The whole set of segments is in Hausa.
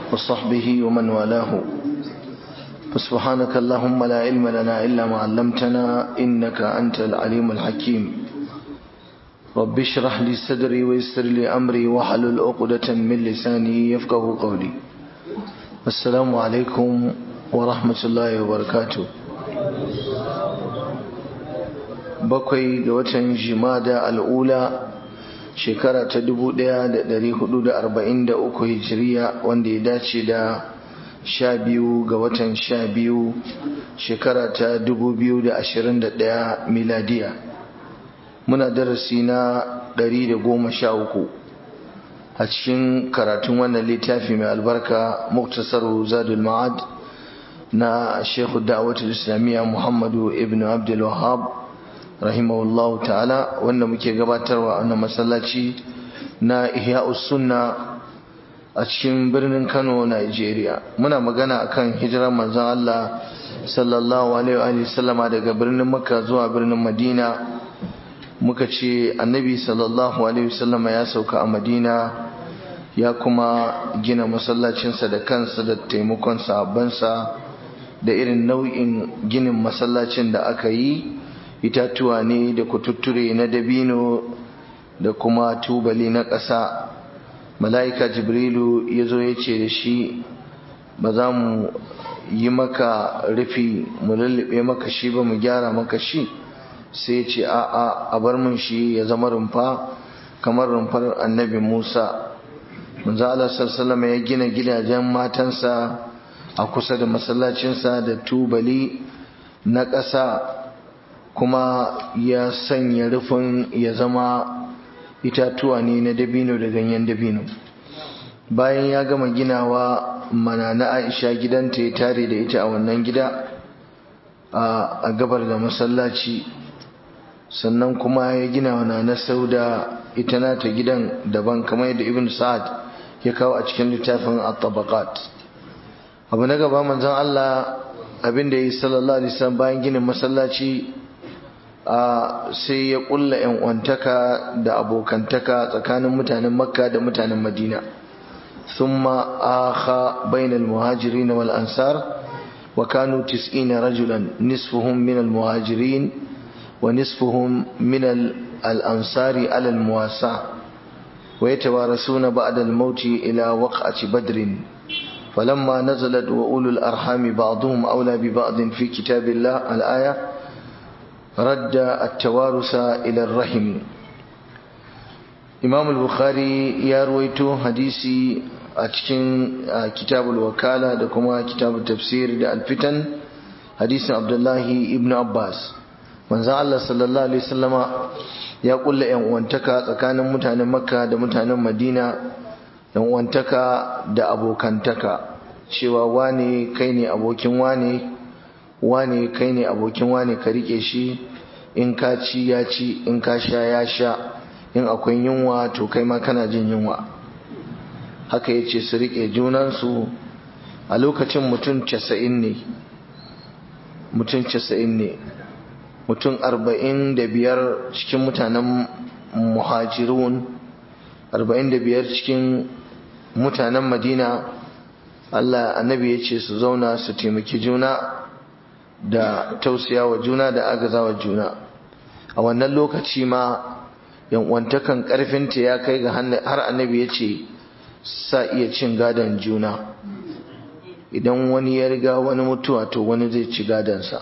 وصحبه ومن والاه فسبحانك اللهم لا علم لنا إلا ما علمتنا إنك أنت العليم الحكيم رب اشرح لي صدري ويسر لي أمري واحلل عقدة من لساني يفقه قولي السلام عليكم ورحمة الله وبركاته bakwai ga watan jimada al'ula shekara ta 1443 hijiriya wanda ya dace da sha biyu ga watan sha biyu shekara ta 2021 miladiya muna darasi na 113 a cikin karatun wannan littafi mai albarka muktasar zadul ma'ad na shekhu da'awatul islamiyya muhammadu ibn abdul wahab rahimahullahu ta'ala wanda muke gabatarwa a wannan masallaci na ihya'us sunna a cikin birnin Kano Nigeria muna magana akan hijirar manzon Allah sallallahu alaihi wa sallama daga birnin Makka zuwa birnin Madina muka ce annabi sallallahu alaihi wa sallama ya sauka a Madina ya kuma gina masallacinsa da kansa da taimakon sahabbansa da irin nau'in ginin masallacin da aka yi itatuwa ne da kututture na dabino da kuma tubali na ƙasa mala'ika jibrilu ya zo ya ce da shi ba za mu yi maka rufi mu lullube maka shi ba mu gyara maka shi sai ya ce a'a a bar mun shi ya zama rumfa kamar rumfar annabi musa manzo Allah sallallahu ya gina gidajen matansa a kusa da masallacinsa da tubali na ƙasa kuma ya sanya rufin ya zama itatuwa ne na dabino da ganyen dabino bayan ya gama ginawa mana na aisha gidanta ya tare da ita a wannan gida a gabar da masallaci sannan kuma ya gina wa na sauda ita nata gidan daban kamar yadda ibn sa'ad ya kawo a cikin littafin at-tabaqat abu na gaba manzon Allah abinda ya yi sallallahu alaihi wasallam bayan ginin masallaci sai ya kulla yan uwantaka da abokantaka tsakanin mutanen makka da mutanen madina thumma akha bainal muhajirin wal ansar wa kanu 90 rajulan nisfuhum min al muhajirin wa nisfuhum min al ansari ala al muwasa ويتوارثون بعد الموت إلى وقعة بدر فلما نزلت وأولو الأرحام بعضهم أولى ببعض في كتاب الله الآية رد التوارث إلى الرحم إمام البخاري يرويته حديثي أتكن كتاب الوكالة دكما كتاب التفسير الفتن حديث عبد الله ابن عباس من الله صلى الله عليه وسلم ya kulla yan uwantaka tsakanin mutanen makka da mutanen madina yan uwantaka da abokantaka cewa wane kai ne abokin wane wane kai ne abokin wane ka rike shi in ka ci ya ci in ka sha ya sha in akwai yunwa to kai ma kana jin yunwa haka ya ce su rike junansu a lokacin mutum casa'in ne mutum casa'in ne mutum arba'in da biyar cikin mutanen muhajirun arba'in da biyar cikin mutanen madina Allah annabi ya ce su zauna su taimaki juna da tausaya wa juna da agaza wa juna a wannan lokaci ma yan'uwantakan karfinta ya kai ga har annabi ya ce sa iya cin gadon juna idan wani ya riga wani mutuwa to wani zai ci gadonsa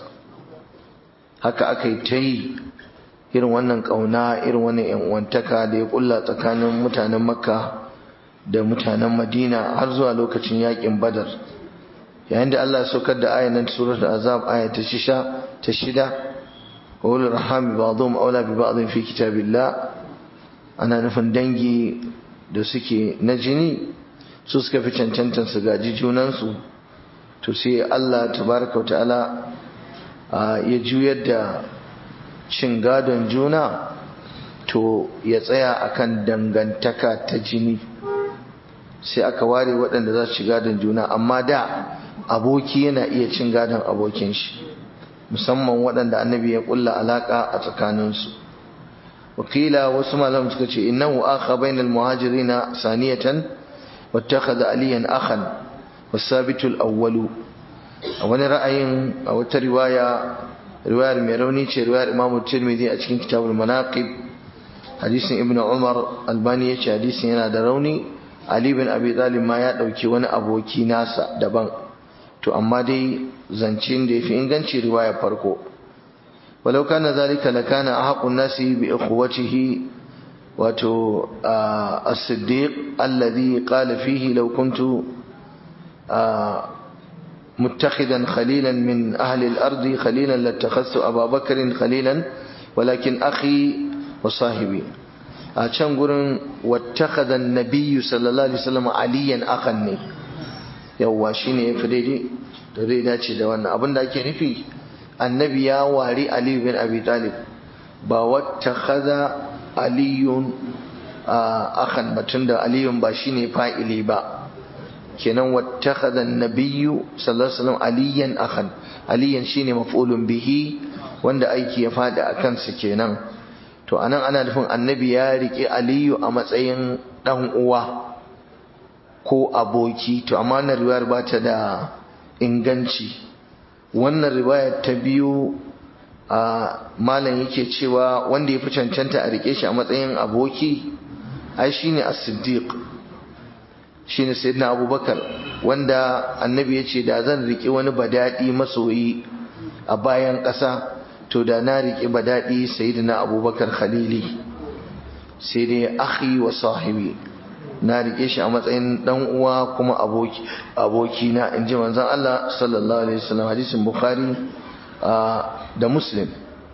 haka aka yi ta yi irin wannan ƙauna irin wannan yan'uwantaka da ya ƙulla tsakanin mutanen makka da mutanen madina har zuwa lokacin yakin badar yayin da allah saukar da ayanan surat azab aya ta shisha ta shida wa ulul rahami ba'dhum aula bi ba'dhin fi kitabillah ana nufin dangi da suke na jini su suka fi cancantan su gaji junansu to sai allah tabaraka wa ta'ala ya juyar da cin gadon juna to ya tsaya akan dangantaka ta jini sai aka ware waɗanda za su ci gadon juna amma da aboki yana iya cin gadon abokin shi musamman waɗanda annabi ya ƙulla alaƙa a tsakaninsu wakila wasu malam suka ce innahu akha bainal muhajirina saniyatan wattakhadha aliyan akhan wasabitul awwalu a wani ra'ayin a wata riwaya riwayar mai rauni ce riwayar Imam Tirmidhi a cikin kitabul manaqib hadisin Ibn Umar Albani ya ce hadisin yana da rauni Ali bin Abi Talib ma ya dauki wani aboki nasa daban to amma dai zancen da yafi inganci riwayar farko walau kana zalika lakana ahqun nasi bi ikhwatihi wato as-siddiq alladhi qala fihi law kuntu متخذا خليلا من أهل الأرض خليلا لاتخذت أبا بكر خليلا ولكن أخي وصاحبي أشان قرن واتخذ النبي صلى الله عليه وسلم عليا أخني يوا شيني فريدي فريدا ce da wannan abin da ake nufi annabi ya wari Ali bin Abi Talib ba wattakhadha aliyun akhan batun da aliyun ba shine fa'ili ba kenan wattakhadha an-nabiyyu sallallahu alaihi wasallam aliyan akhan aliyan shine maf'ulun bihi wanda aiki ya fada akan sa kenan to anan ana nufin annabi ya rike aliyu a matsayin dan uwa ko aboki to amma wannan riwayar ba ta da inganci wannan riwayar ta biyu a malam yake cewa wanda ya fi cancanta a rike shi a matsayin aboki ai shine as-siddiq shine sayyidina abubakar wanda annabi ya ce da zan riƙe wani badadi masoyi a bayan ƙasa to da na riƙe badadi sayyidina abubakar khalili sai dai akhi wa sahibi na riƙe shi a matsayin dan uwa kuma aboki aboki na inji manzon Allah sallallahu alaihi wasallam hadisin bukhari da muslim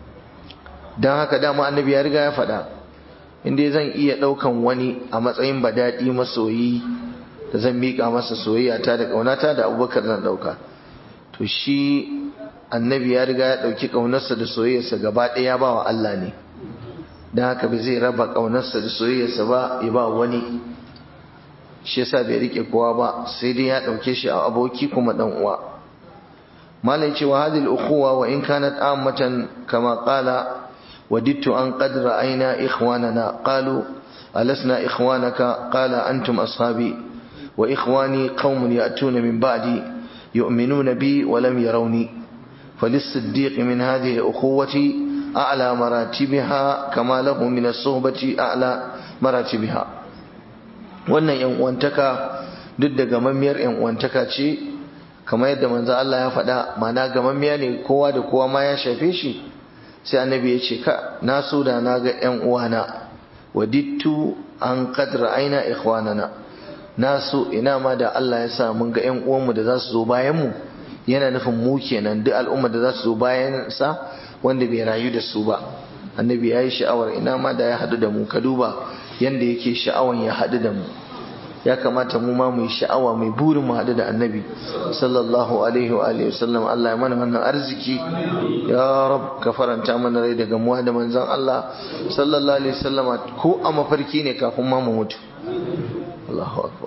dan haka dama annabi ya riga ya faɗa inda zan iya ɗaukan wani a matsayin badadi masoyi da zan miƙa masa soyayya ta da ƙaunata da abubakar zan ɗauka to shi annabi ya riga ya ɗauki ƙaunarsa da soyayyarsa gaba ɗaya ba wa Allah ne don haka bai zai raba ƙaunarsa da soyayyarsa ba ya ba wani shi yasa bai riƙe kowa ba sai dai ya ɗauke shi a aboki kuma ɗan uwa malai cewa hadhihi al-ukhuwa wa in kanat ammatan kama qala وددت أن قد رأينا إخواننا قالوا ألسنا إخوانك قال أنتم أصحابي وإخواني قوم يأتون من بعدي يؤمنون بي ولم يروني فللصديق من هذه الأخوة أعلى مراتبها كما له من الصحبة أعلى مراتبها wannan yan uwantaka duk da gamammiyar yan uwantaka ce kamar yadda manzo Allah ya faɗa mana gamammiya ne kowa da kowa ma ya shafe shi sai annabi ya ce ka na so da na ga yan uwana wadittu an qad ra'ayna ikhwanana na so ina ma da Allah ya sa mun ga ƴan uwanmu da za su zo bayan mu yana nufin mu kenan duk al'umma da za su zo bayan sa wanda bai rayu da su ba annabi ya yi sha'awar ina ma da ya haɗu da mu ka duba yanda yake sha'awan ya haɗu da mu ya kamata mu ma mu yi sha'awa mai burin mu haɗu da annabi sallallahu alaihi wa alihi wasallam Allah ya mana wannan arziki ya rab ka faranta mana rai daga mu da manzon Allah sallallahu alaihi wasallam ko a mafarki ne kafin ma mu mutu Allahu akbar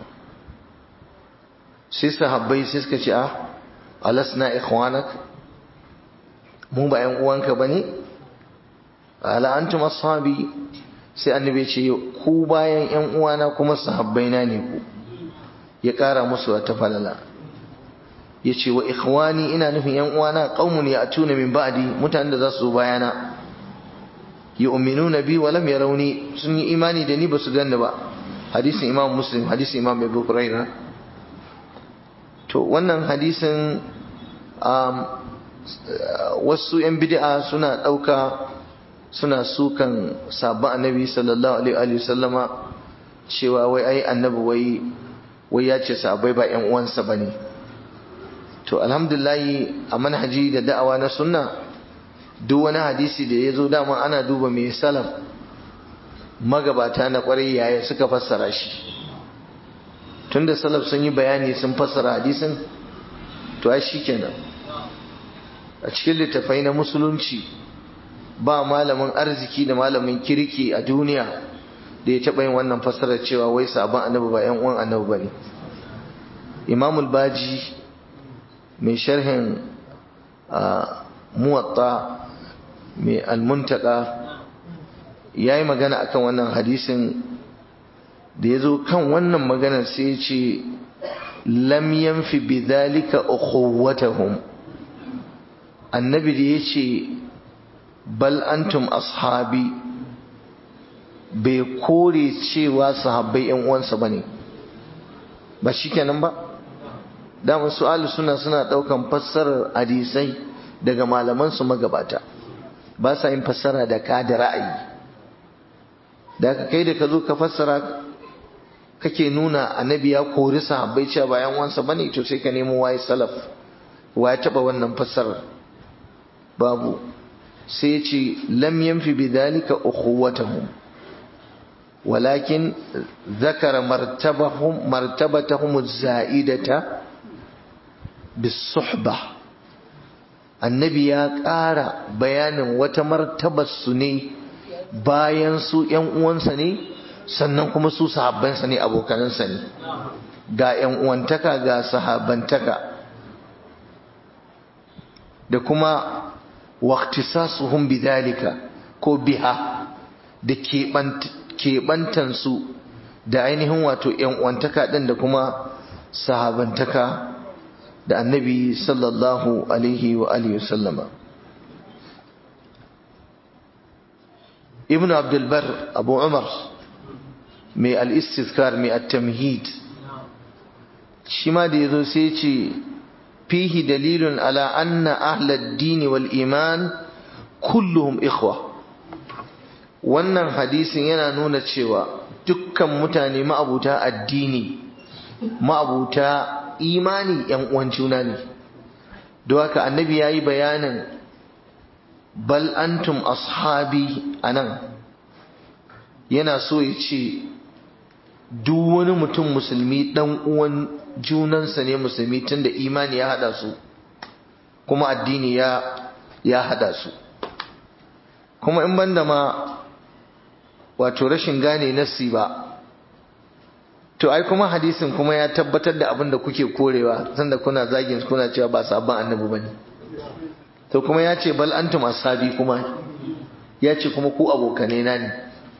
sai sahabbai sai suka ce ah alasna ikhwanak mu ba yan uwanka bane ala antum ashabi sai annabi ce ku bayan yan uwana kuma sahabbaina ne ku ya kara musu wata falala yace wa ikhwani ina nufin yan uwana qaumun ya'tuna min ba'di mutanen da za su zo bayana yu'minuna bi wa lam yarawni sun yi imani da ni ba su ganni ba hadisin imam muslim hadisin imam abu huraira to wannan hadisin wasu yan bid'a suna ɗauka suna sukan sabon annabi sallallahu alaihi wasallama cewa wai ai annabi wai wai ya ce sabai ba yan uwansa bane to alhamdulillahi a manhaji da da'awa na sunna duk wani hadisi da ya zo dama ana duba mai salaf magabata na kwarai yaya suka fassara shi tunda salaf sun yi bayani sun fassara hadisin to ai shikenan a cikin littafai na musulunci ba malamin arziki da malamin kirki a duniya da ya taɓa yin wannan fassarar cewa wai sabon annabi ba yan uwan annabi bane imamul baji mai sharhin muwatta mai almuntaka ya yi magana akan wannan hadisin da ya zo kan wannan maganar sai ya ce lam yanfi bidhalika ukhuwatahum annabi da yace bal antum ashabi bai kore cewa sahabbai yan uwansa bane ba shikenan ba da su ahli suna suna daukan fassarar hadisai daga malaman su magabata ba sa yin fassara da ka da ra'ayi da ka kai da ka zo ka fassara kake nuna annabi ya kori sahabbai cewa bayan wansa bane to sai ka nemo waye salaf waye taba wannan fassarar babu sai ce lam yanfi bidhalika ukhuwatahum walakin zakara martabahum martabatahum az-za'idata bis-suhbah annabi ya ƙara bayanin wata martabar su ne bayan su ƴan uwansa ne sannan kuma su sahabbansa ne abokanansa ne ga ƴan uwantaka ga sahabantaka da kuma waqtisasuhum bidhalika ko biha da keɓantansu da ainihin wato ƴan uwantaka ɗin da kuma sahabantaka da annabi sallallahu alaihi wa alihi wasallama ibn abdulbar abu umar mai al-istizkar mai at-tamhid shi ma da yazo sai ce fihi dalilun ala anna ahlad din wal iman kulluhum ikhwa wannan hadisin yana nuna cewa dukkan mutane ma'abuta addini ma'abuta imani yan uwan juna ne don haka annabi yayi bayanin bal antum ashabi anan yana so ya ce duk wani mutum musulmi dan uwan junansa ne musulmi tunda imani ya hada su kuma addini ya ya hada su kuma in banda ma wato rashin gane nassi ba to ai kuma hadisin kuma ya tabbatar da abin da kuke korewa sanda kuna zagin kuna cewa ba sabon annabi bane to kuma ya ce bal antum ashabi kuma ya ce kuma ku abokane na ne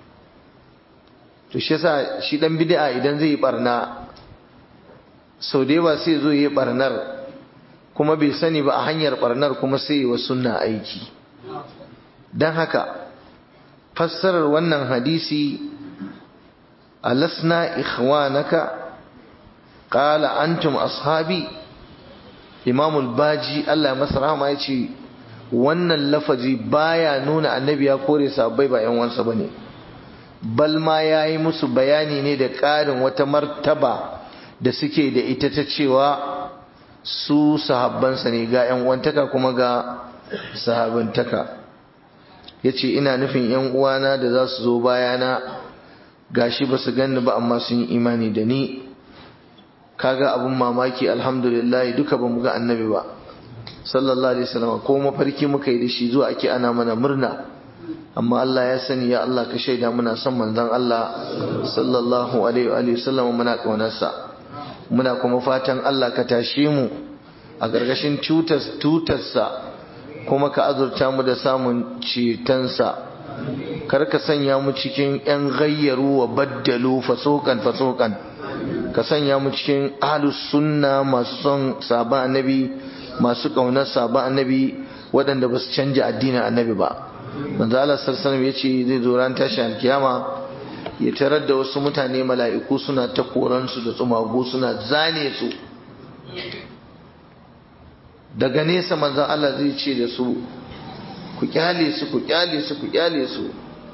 to shi yasa shi dan bid'a idan zai yi barna sau da yawa sai zo yi barnar kuma bai sani ba a hanyar barnar kuma sai yi wa sunna aiki dan haka fassarar wannan hadisi alasna ikhwanaka qala antum ashabi imam al-baji Allah masa rahama yace wannan lafazi baya nuna annabi ya kore sahabbai ba yan wansa bane bal ma yayi musu bayani ne da ƙarin wata martaba da suke da ita ta cewa su sahabbansa ne ga yan uwantaka kuma ga sahabantaka yace ina nufin yan uwana da za su zo bayana gashi ba su ganni ba amma sun yi imani da ni kaga abun mamaki alhamdulillah duka ba mu ga annabi ba sallallahu alaihi wasallam ko mafarki muka yi da shi zuwa ake ana mana murna amma Allah ya sani ya Allah ka shaida muna son manzon Allah sallallahu alaihi wasallam muna kaunarsa muna kuma fatan Allah ka tashe mu a gargashin tutas tutarsa kuma ka azurta mu da samun cetonsa kar ka sanya mu cikin yan gayyaru wa baddalu fasokan fasokan ka sanya mu cikin ahlus sunna masu son sabon annabi masu kaunar sabon annabi waɗanda ba su canja addinin annabi ba manzo Allah sallallahu alaihi yace zai zo ran tashi alkiyama ya tarar da wasu mutane mala'iku suna ta koran su da tsumago suna zane su daga nesa manzon Allah zai ce da su ku kyale su ku kyale su ku kyale su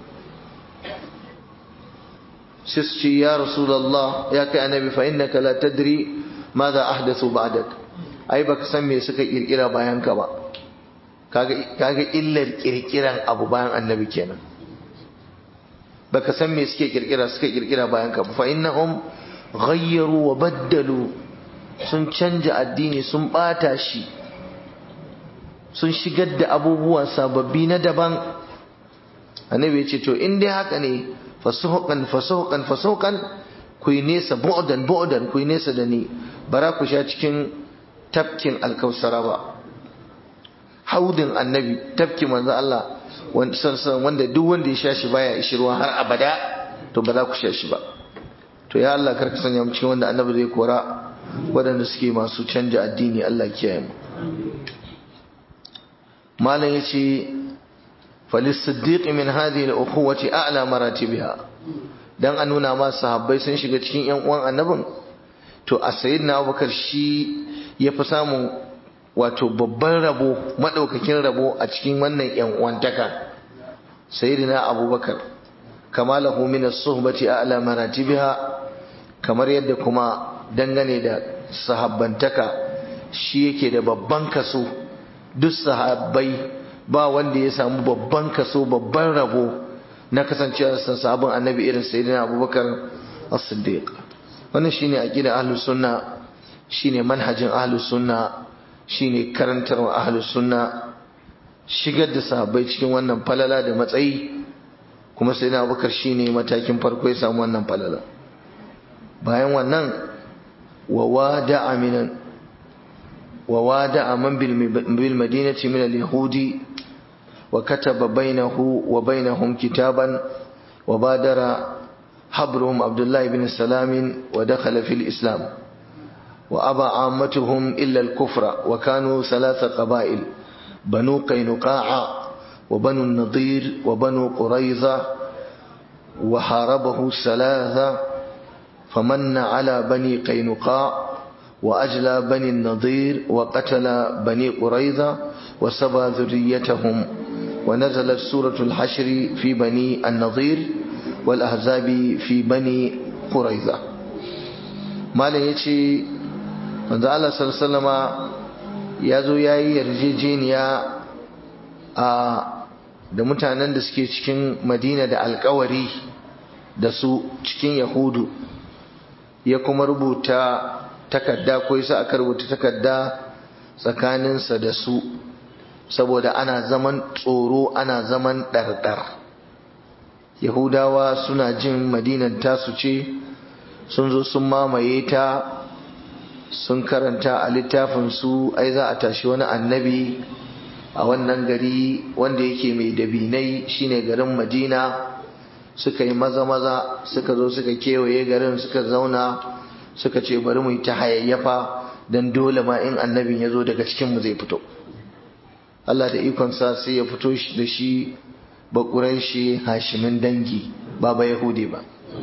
sai su ce ya rasulullah ya kai annabi fa innaka la tadri madha ahdathu ba'dak ai baka san me suka kirkira bayan ka ba kaga kaga illar kirkiran abu bayan annabi kenan baka san me suke kirkira suka kirkira bayan ka fa innahum ghayyaru wa baddalu sun canja addini sun bata shi sun shigar da abubuwa sababbi na daban annabi ya ce to in dai haka ne fasuhukan fasuhukan fasuhukan ku yi nesa bu'dan bu'dan ku yi nesa da ni bara ku sha cikin tafkin alkausara ba haudin annabi tafki manzo Allah wanda duk wanda ya sha shi baya ishirwa har abada to ba za ku sha shi ba to ya Allah karka sanya mu cikin wanda annabi zai kora waɗanda suke masu canja addini Allah kiyaye mu malam yace falisiddiq min hadhihi al-ukhuwati a'la maratibiha dan a nuna ma sahabbai sun shiga cikin yan uwan annabin to a sayyidina Abubakar shi ya fi samun wato babban rabo madaukakin rabo a cikin wannan yan uwantaka sayyidina Abubakar kama lahu min as-suhbati a'la maratibiha kamar yadda kuma dangane da sahabbantaka shi yake da babban kaso duk sahabbai ba wanda ya samu babban kaso babban rabo na kasancewa san sahabban annabi irin sayyidina abubakar as-siddiq wannan shine aqida ahlus sunna shine manhajin ahlus sunna shine karantarwa ahlus sunna shigar da sahabbai cikin wannan falala da matsayi kuma sayyidina abubakar shine matakin farko ya samu wannan falala bayan wannan wa wada'a minan wa wada'a man bil madinati min al-yahudi وكتب بينه وبينهم كتابا وبادر حبرهم عبد الله بن سلام ودخل في الإسلام وأبى عامتهم إلا الكفر وكانوا ثلاث قبائل بنو قينقاع وبنو النضير وبنو قريظة وحاربه ثلاثة فمن على بني قينقاع وأجلى بني النضير وقتل بني قريظة وسبى ذريتهم ونزلت سورة الحشر في بني النضير والأحزاب في بني قريظة ما يجي من الله صلى الله عليه وسلم يزو yayi yarjejeniya a da mutanen da suke cikin Madina da alkawari da su cikin Yahudu ya kuma rubuta takarda ko yasa aka rubuta takarda tsakaninsa da su saboda ana zaman tsoro ana zaman ɗarɗar yahudawa suna jin madinan tasu ce sun zo sun mamaye ta sun karanta a littafinsu ai za a tashi wani annabi a wannan gari wanda yake mai dabinai shine garin madina suka yi maza-maza suka zo suka kewaye garin suka zauna suka ce bari mu yi ta hayayyafa don dole ma in annabin ya zo daga cikinmu zai fito Allah da ikonsa sai ya fito da shi bakuran shi hashimin dangi ba ba yahudi ba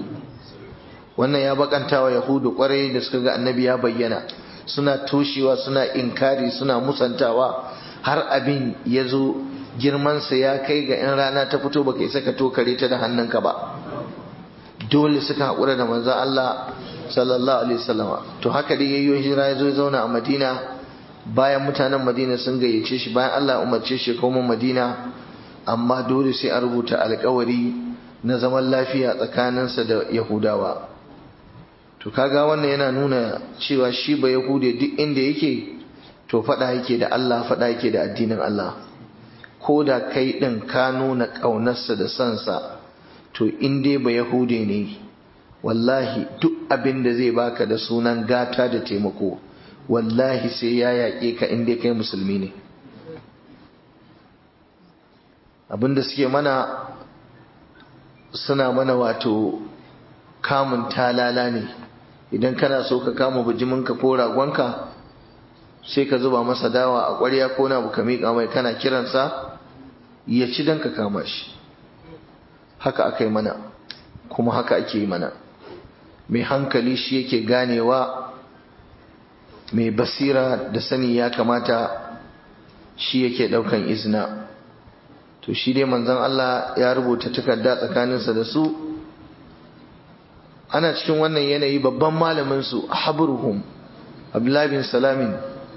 wannan ya bakanta wa yahudu kwarai da suka ga annabi ya bayyana suna toshewa suna inkari suna musantawa har abin ya zo girmansa ya kai ga in rana ta fito baka isa ka tokare ta da hannunka ba dole suka haƙura da manzo Allah sallallahu alaihi wasallama to haka dai yayyo hijira ya zo ya zauna a Madina bayan mutanen Madina sun gayyace shi bayan Allah umarce shi koma Madina amma dole sai a rubuta alƙawari na zaman lafiya tsakaninsa da Yahudawa to kaga wannan yana nuna cewa shi ba Yahude duk inda yake to fada yake da Allah fada yake da addinin Allah ko da kai din ka nuna ƙaunarsa da sansa to in dai ba Yahude ne wallahi duk abin da zai baka da sunan gata da taimako wallahi sai ya yaƙe ka inda kai musulmi ne abinda suke mana suna mana wato kamun talala ne idan kana so ka kama bijiminka ko ragonka sai ka zuba masa dawa a ƙwarya ko na ka miƙa mai kana kiransa ya ci don ka kama shi haka aka yi mana kuma haka ake yi mana mai hankali shi yake ganewa mai basira da sani ya kamata shi yake daukan izina to shi dai manzon Allah ya rubuta takarda tsakaninsa da su ana cikin wannan yanayi babban malamin su habruhum Abdullahi bin Salamin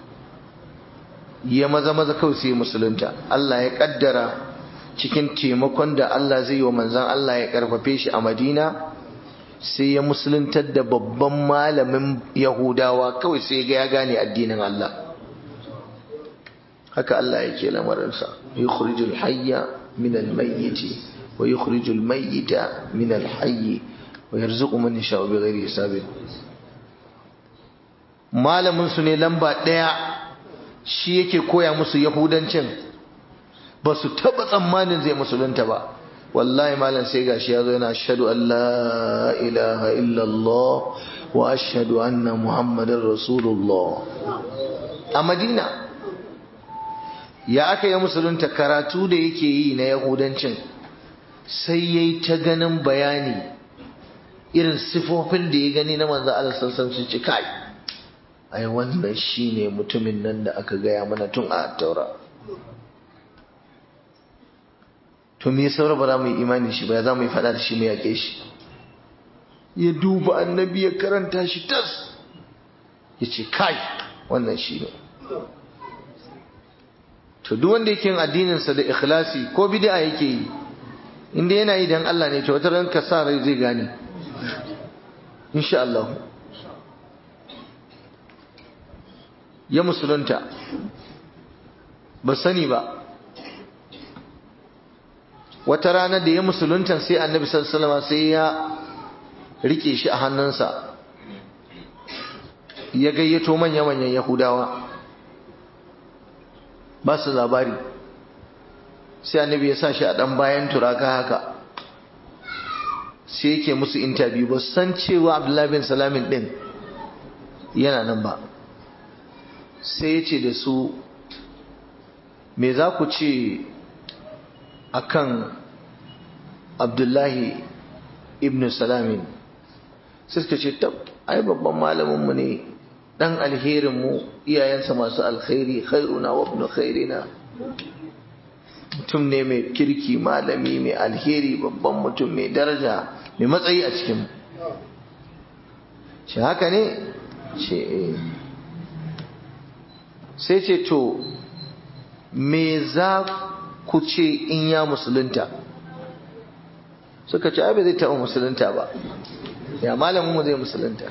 ya maza maza kawai sai musulunta Allah ya kaddara cikin taimakon da Allah zai yi wa manzon Allah ya karfafe shi a Madina sai ya musuluntar da babban malamin yahudawa kawai sai ga ya gane addinin Allah haka Allah yake lamarinsa yukhrijul hayya min al-mayyit wa yukhrijul mayyita min al-hayy wa yarzuqu man yasha'u bighairi hisabin malamin su ne lamba daya shi yake koya musu yahudancin ba su taba tsammanin zai musulunta ba wallahi malam sai gashi ya zo yana ashhadu an la ilaha illallah wa ashhadu anna muhammadar rasulullah a madina ya aka yi musulunta karatu da yake yi na yahudancin sai ya yi ta ganin bayani irin sifofin da ya gani na manzo Allah sassan sun ci kai ai wannan shine mutumin nan da aka gaya mana tun a taura to me saura ba za mu yi imani shi ba ya za mu yi faɗa da shi mu yaƙe shi ya duba annabi ya karanta shi tas ya ce kai wannan shi ne to duk wanda yake yin addininsa da ikhlasi ko bid'a yake yi inda yana yi dan Allah ne to wata ran ka sa rai zai gane insha Allah ya musulunta ba sani ba wata rana da ya musulunta sai annabi sallallahu alaihi sai ya rike shi a hannunsa ya gayyato manya-manyan yahudawa ba su labari sai annabi ya sa shi a ɗan bayan turaka haka sai yake musu intabiyu ba san cewa abdullahi bin salamin ɗin yana nan ba sai ya ce da su me za ku ce akan abdullahi ibn salamin sai suka ce tab ai babban malaminmu ne dan alherinmu iyayensa masu alkhairi khairuna wa ibn khairina mutum ne mai kirki malami mai alheri babban mutum mai daraja mai matsayi a cikin shi haka ne ce sai ce to me za ku ce in ya musulunta suka ce abin zai taɓa musulunta ba ya malamin mu zai musulunta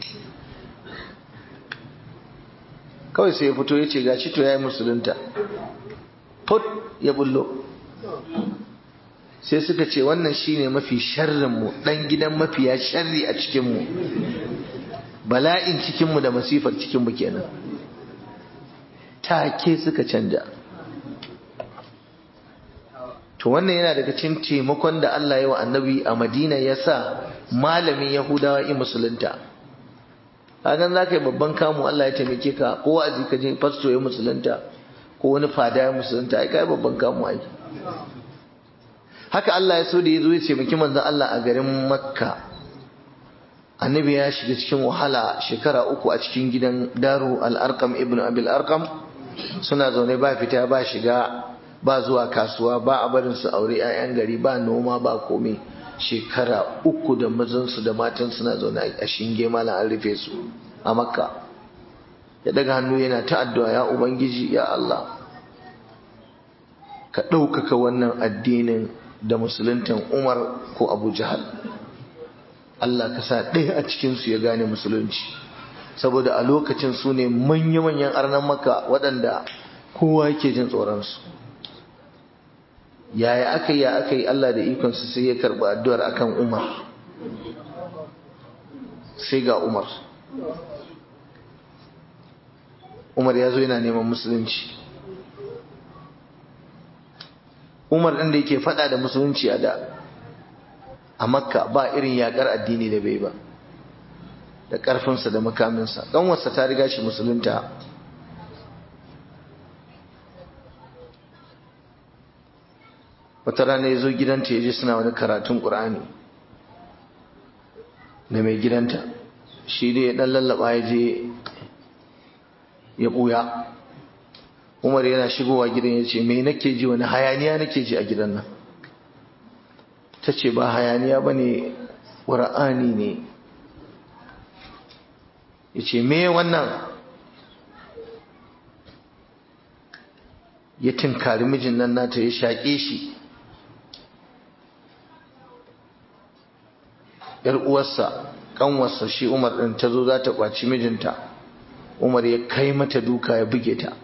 kawai sai ya fito ya ce gashi to ya yi musulunta put ya bullo sai suka ce wannan shine mafi sharrinmu ɗan gidan mafiya sharri a cikinmu bala'in cikinmu da masifar cikinmu kenan take suka canja to wannan yana daga cikin taimakon da Allah ya wa annabi a Madina ya sa malamin Yahudawa in musulunta hakan za ka yi babban kamu Allah ya taimake ka ko wa'azi ka je fasto ya musulunta ko wani fada ya musulunta ai kai babban kamu ai haka Allah ya so da ya zo ya taimaki manzon Allah a garin Makka annabi ya shiga cikin wahala shekara uku a cikin gidan Daru al-Arqam ibn Abil Arqam suna zaune ba fita ba shiga ba zuwa kasuwa ba a barin su aure 'ya'yan gari ba noma ba komai shekara uku da mazansu da matan suna zaune a shinge mala an rufe su a makka ya daga hannu yana ta addu'a ya ubangiji ya Allah ka ɗaukaka wannan addinin da musuluntan umar ko abu jahal Allah ka sa ɗaya a cikinsu ya gane musulunci saboda a lokacin su ne manya-manyan arnan maka waɗanda kowa yake jin tsoronsu yaya aka yi aka yi Allah da ikonsu sai ya karɓi addu'ar akan Umar sai ga Umar Umar ya zo yana neman musulunci Umar ɗin da yake faɗa da musulunci a da a makka ba irin yaƙar addini da bai ba da ƙarfinsa da makaminsa ƙanwarsa ta riga shi musulunta wata rana ya zo gidanta ya je suna wani karatun ƙur'ani da mai gidanta shi dai ya ɗan lallaba ya je ya ɓuya umar yana shigowa gidan ya ce mai nake ji wani hayaniya nake ji a gidan nan ta ce ba hayaniya ba ne ƙur'ani ne ya ce me wannan ya tinkari mijin nan nata ya shaƙe shi ‘yar uwarsa ƙanwarsa shi umar ɗin ta zo za ta ƙwaci mijinta umar ya kai mata duka ya buge ta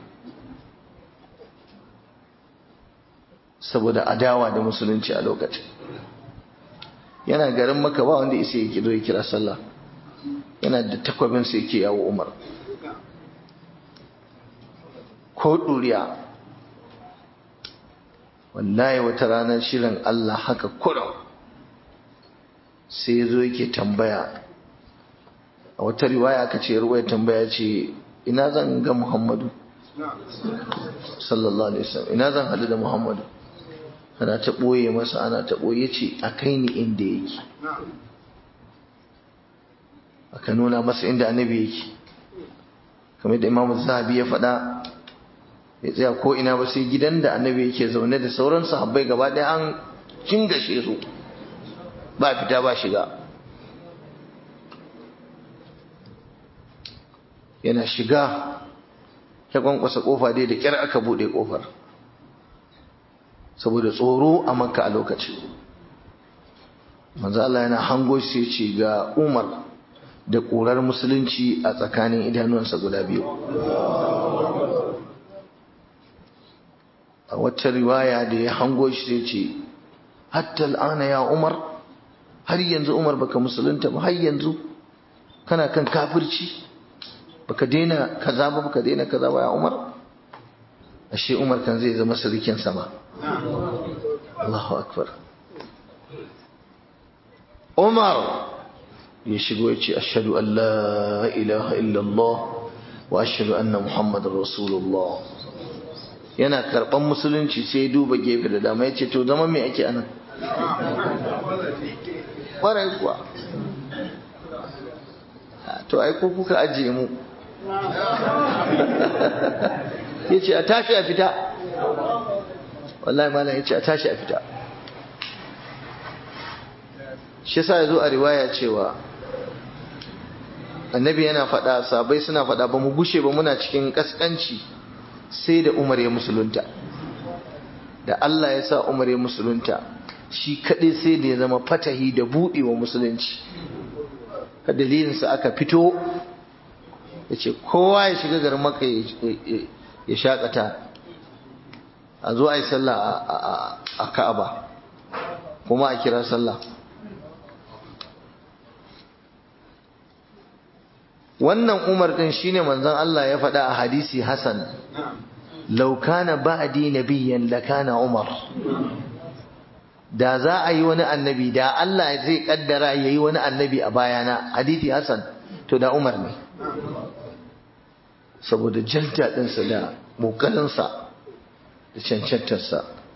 saboda adawa da musulunci a lokacin yana garin maka ba wanda isa ya zo ya kira sallah yana da takwabin sai yake yawo umar ko ɗuriya wallahi wata ranar shirin Allah haka kurum sai ya zo yake tambaya a wata riwaya aka ce ruwaya tambaya ce ina zan ga Muhammadu sallallahu alaihi wasallam ina zan hadu da Muhammadu ana ta boye masa ana ta boye ce a kai ni inda yake aka nuna masa inda annabi yake kamar da Imam Zahabi ya faɗa ya tsaya ko ina ba sai gidan da annabi yake zaune da sauran sahabbai gaba ɗaya an cingashe su ba fita ba shiga yana shiga ya kwankwasa kofa dai da kyar aka bude kofar saboda tsoro a makka a lokaci manzo Allah yana hango shi ce ga Umar da ƙurar musulunci a tsakanin idanuwansa guda biyu a wata riwaya da ya hango shi sai ce hatta al'ana ya Umar har yanzu Umar baka musulunta ba har yanzu kana kan kafirci baka daina kaza ba baka daina kaza ba ya Umar ashe Umar kan zai zama sirikin sama Allahu akbar Umar ya shigo ya ce ashhadu an la ilaha illallah wa ashhadu anna muhammadar rasulullah yana karban musulunci sai duba gefe da dama ya ce to zama me ake anan ƙwarai kuwa to ai ko kuka ajiye mu ya ce a tashi a fita wallahi malam ya ce a tashi a fita shi sa ya zo a riwaya cewa annabi yana faɗa sabai suna faɗa ba mu gushe ba muna cikin ƙasƙanci sai da umar ya musulunta da Allah ya sa umar ya musulunta shi kaɗai sai da ya zama fatahi da buɗewa musulunci ka dalilinsa aka fito ya ce kowa ya shiga garin maka ya shakata a zo a yi sallah a ka'aba kuma a kira sallah wannan umar din shine manzon Allah ya faɗa a hadisi hasan law kana ba'di nabiyyan lakana umar da za a yi wani annabi da Allah zai kaddara yayi wani annabi a bayana hadisi hasan to da umar ne saboda jalta ɗinsa da ƙoƙarinsa da cancantarsa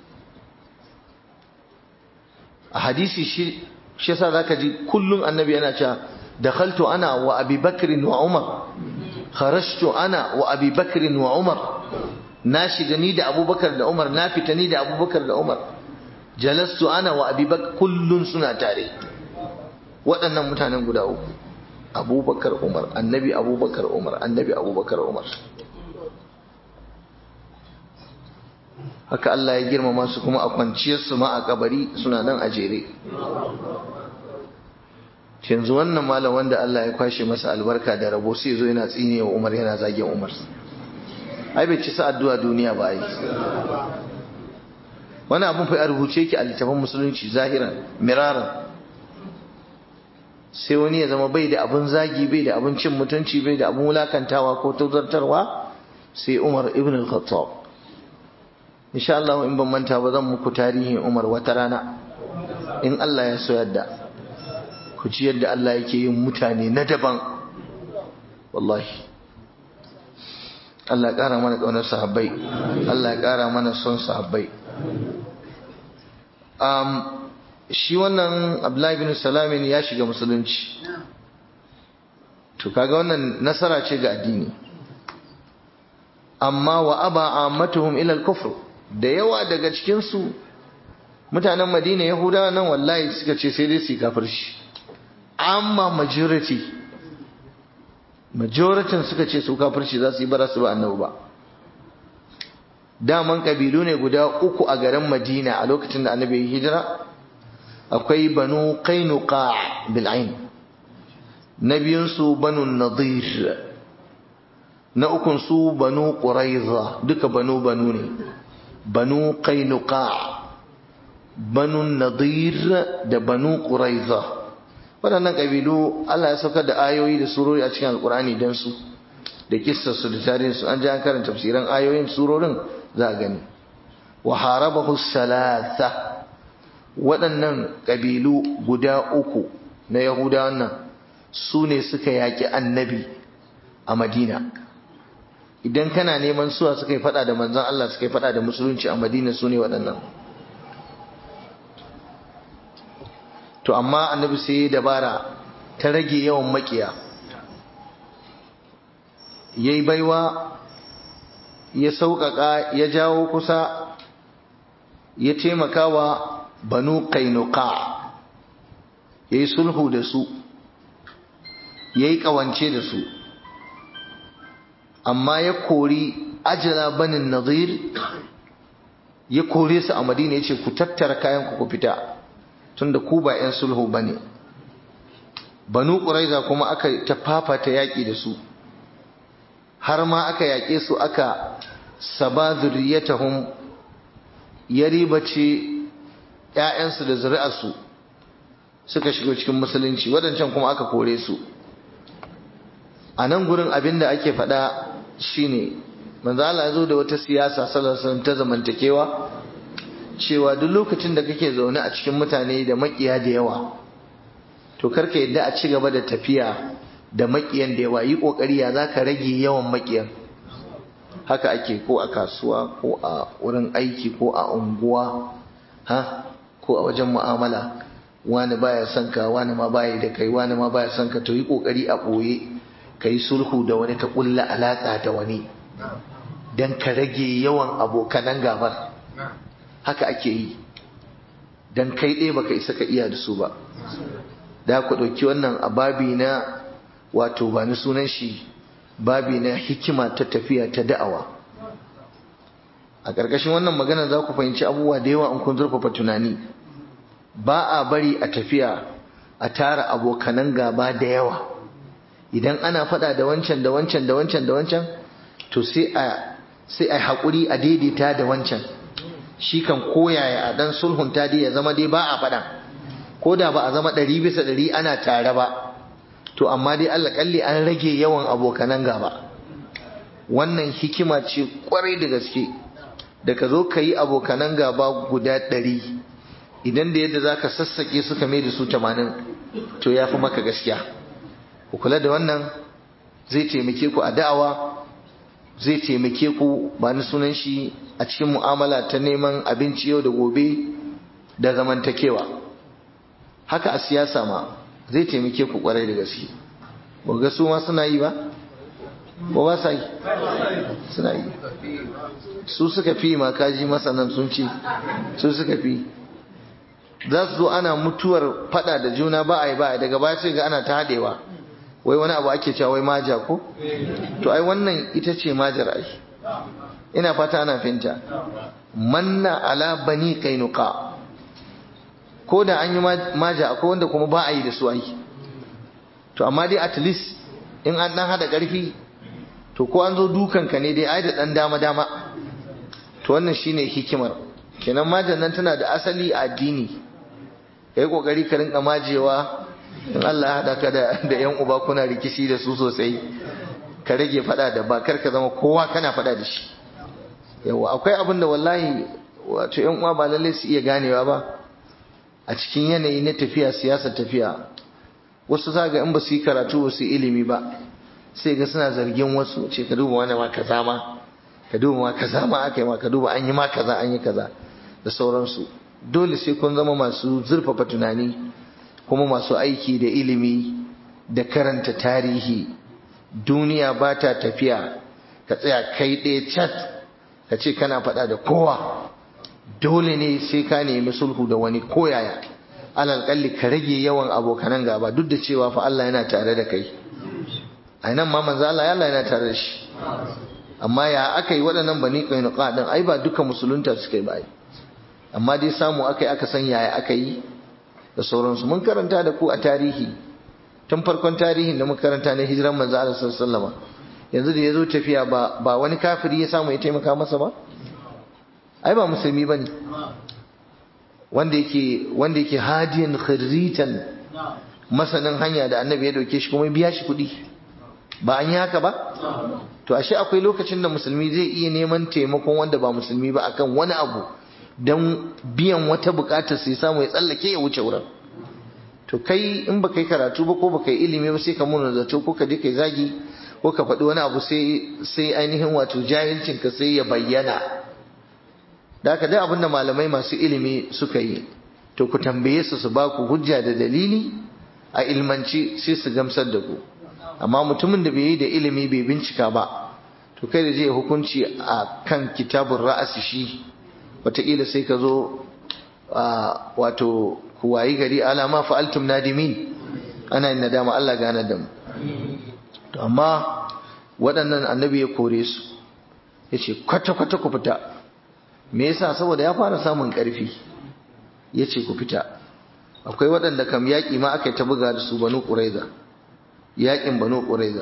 a hadisi shi yasa zaka ji kullum annabi yana cewa dakhaltu ana wa abi bakrin wa umar kharajtu ana wa abi bakrin wa umar na shiga ni da abubakar da umar na fita ni da abubakar da umar jalastu ana wa abi bakr kullun suna tare waɗannan mutanen guda uku abubakar umar annabi abubakar umar annabi abubakar umar haka Allah ya girmama su kuma a kwanciyar su ma a kabari suna nan a jere yanzu wannan malam wanda Allah ya kwashe masa albarka da rabo sai zo yana tsine wa Umar yana zage Umar ai bai ci sa addu'a duniya ba ai wannan abun fa a rubuce yake a littafin musulunci zahiran miraran sai wani ya zama bai da abun zagi bai da abun cin mutunci bai da abun wulakantawa ko tuzartarwa sai Umar ibn al-Khattab insha Allah in ban manta ba zan muku tarihin Umar wata rana in Allah ya so yadda ku ci yadda Allah yake yin mutane na daban wallahi Allah ya ƙara mana ƙaunar sahabbai Allah ya ƙara mana son sahabbai um, shi wannan Abdullahi bin Salamin ya shiga musulunci to kaga wannan nasara ce ga addini amma wa aba ammatuhum ila al-kufr da yawa daga cikin su mutanen Madina Yahudawa nan wallahi suka ce sai dai su kafirci amma majority majoritin suka ce su kafirci za su yi bara su ba annabi ba daman kabilu ne guda uku a garin Madina a lokacin da annabi ya hijira akwai banu qainuqa bil ain na biyun su banu nadir na ukun su banu quraiza duka banu banu ne banu qainuqa banu nadir da banu quraiza waɗannan ƙabilu Allah ya saukar da ayoyi da surori a cikin alkurani don su da kissarsu da tarihinsu an ji an karanta tafsiran ayoyin surorin za a gani wa harabahu salasa waɗannan ƙabilu guda uku na yahudawan nan su ne suka yaƙi annabi a madina idan kana neman suwa suka yi faɗa da manzon Allah suka yi faɗa da musulunci a madina su ne waɗannan to amma annabi sai ya dabara ta rage yawan makiya ya yi baiwa ya sauƙaƙa ya jawo kusa ya taimaka wa banu kainuka ya yi sulhu da su ya yi ƙawance da su amma ya kori ajala banin nazir ya kore su a madina ya ce ku tattara kayan ku fita tunda ku ba 'yan sulhu ba ne banu ƙuraiza kuma aka ta fafata yaƙi da su har ma aka yaƙe su aka saba zuriyatahum ya ribace ‘ya'yansu da zuri'arsu suka shigo cikin musulunci waɗancan kuma aka kore su a nan gurin abin da ake faɗa shine manzo Allah zo da wata siyasa sallallahu ta zamantakewa cewa duk lokacin da kake zaune a cikin mutane da makiya da yawa to karka yadda a ci gaba da tafiya da makiyan da yawa yi kokari ya zaka rage yawan makiyan haka ake ko a kasuwa ko a wurin aiki ko a unguwa ha ko a wajen mu'amala wani baya son ka wani ma baya da kai wani ma baya son ka to yi kokari a boye kai sulhu da wani ka kulla alaka da wani dan ka rage yawan abokanan gabar haka ake yi dan kai ɗaya baka isa ka iya da su ba da ku ɗauki wannan a babi na wato ba ni sunan shi babi na hikima ta tafiya ta da'awa a ƙarƙashin wannan magana za ku fahimci abubuwa da yawa in kun zurfafa tunani ba a bari a tafiya a tara abokanan gaba da yawa idan ana faɗa da wancan da wancan da wancan da wancan to sai a sai a haƙuri a daidaita da wancan shi kan koyaya a ɗan sulhunta dai ya zama dai ba a faɗa ko da ba a zama ɗari bisa ɗari ana tare ba to amma dai Allah kalli an rage yawan abokanan gaba wannan hikima ce kwarai da gaske da ka zo ka yi abokanan gaba guda ɗari idan da yadda za ka sassaƙe suka mai da su tamanin to ya fi maka gaskiya ku kula da wannan zai taimake ku a da'awa zai taimake ku ba ni sunan shi a cikin mu'amala ta neman abinci yau da gobe da zamantakewa haka a siyasa ma zai taimake ku kwarai da gaske ba ga su ma suna yi ba ba ba sa yi suna yi su suka fi ma kaji masanan sun ce su suka fi za su zo ana mutuwar fada da juna ba a yi ba daga baya sai ga ana ta haɗewa wai wani abu ake cewa wai maja ko to ai wannan ita ce majar ai ina fata ana finta manna ala bani kainuka ko da an yi maja akwai wanda kuma ba a yi da su ai to amma dai at least in an dan hada karfi to ko an zo dukanka ne dai ai da dan dama dama to wannan shine hikimar kenan majan nan tana da asali a addini kai kokari ka rinka majewa in Allah ya hada ka da da yan uba kuna rikici da su sosai ka rage fada da ba kar ka zama kowa kana fada da shi yawa akwai abin da wallahi wato yan uwa ba lalle su iya ganewa ba a cikin yanayi na tafiya siyasar tafiya wasu za ga in ba su yi karatu ba su yi ilimi ba sai ga suna zargin wasu ce ka duba wani ma kaza ma ka duba ma kaza ma aka yi ma ka duba an yi ma kaza an yi kaza da sauransu dole sai kun zama masu zurfafa tunani kuma masu aiki da ilimi da karanta tarihi duniya ba ta tafiya ka tsaya kai ɗaya cat ka ce kana faɗa da kowa dole ne sai ka nemi sulhu da wani koyaya alal kalli ka rage yawan abokanan gaba duk da cewa fa Allah yana tare da kai a nan ma manzo Allah Allah yana tare da shi amma ya aka yi waɗannan bani qainuqa din ai ba duka musulunta suka yi ba amma dai samu aka yi aka san yaya aka yi da sauransu mun karanta da ku a tarihi tun farkon tarihin da muka karanta na hijiran manzo Allah sallallahu alaihi wasallam yanzu da yazo tafiya ba ba wani kafiri ya samu ya taimaka masa ba ai ba musulmi bane wanda yake wanda yake hadiyan khirritan masanin hanya da annabi ya dauke shi kuma biya shi kuɗi ba an yi haka ba to ashe akwai lokacin da musulmi zai iya neman taimakon wanda ba musulmi ba akan wani abu don biyan wata bukatar sai samu ya tsallake ya wuce wurin to kai in baka yi karatu ba ko baka yi ilimi ba sai ka muna zato ko ka je kai zagi ko ka faɗi wani abu sai sai ainihin wato jahilcin ka sai ya bayyana da haka dai abinda malamai masu ilimi suka yi to ku tambaye su su ba ku hujja da dalili a ilmanci sai su gamsar da ku amma mutumin da bai yi da ilimi bai bincika ba to kai da je hukunci a kan kitabun ra'asi shi wataƙila sai ka zo wato ku wayi gari alama fa'altum nadimin ana yin nadama Allah gane da mu to amma waɗannan annabi ya kore su ya ce kwata-kwata ku fita me yasa saboda ya fara samun ƙarfi ya ce ku fita akwai waɗanda kam yaƙi ma aka yi ta buga da su banu ƙuraiza yaƙin banu ƙuraiza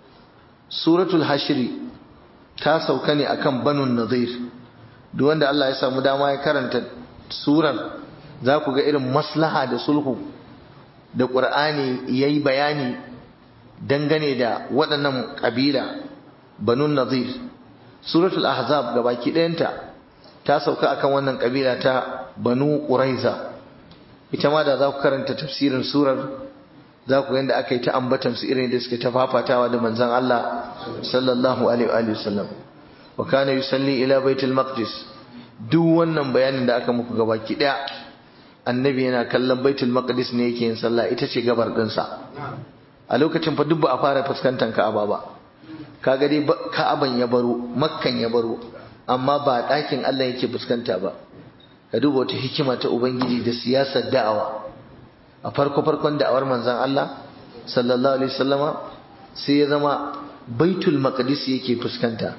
suratul hashiri ta sauka ne akan banu nazir duk wanda Allah ya samu dama ya karanta surar za ku ga irin maslaha da sulhu da ƙur'ani ya yi bayani dangane da waɗannan ƙabila banu nazir suratul ahzab ga baki ɗayanta ta sauka akan wannan ƙabila ta banu ƙuraiza ita ma da za ku karanta tafsirin surar za ku yadda aka yi ta ambatan su irin da suke ta fafatawa da manzon Allah sallallahu alaihi wa sallam wa kana yusalli ila baitul maqdis duk wannan bayanin da aka muku gabaki daya annabi yana kallon baitul maqdis ne yake yin sallah ita ce gabar dinsa a lokacin fa duk ba a fara fuskantar ka'aba ba kaga dai ka'aban ya baro makkan ya baro amma ba ɗakin Allah yake fuskanta ba ka duba wata hikima ta ubangiji da siyasar da'awa a farko farkon da'awar manzon Allah sallallahu alaihi wasallama sai ya zama baitul maqdis yake fuskanta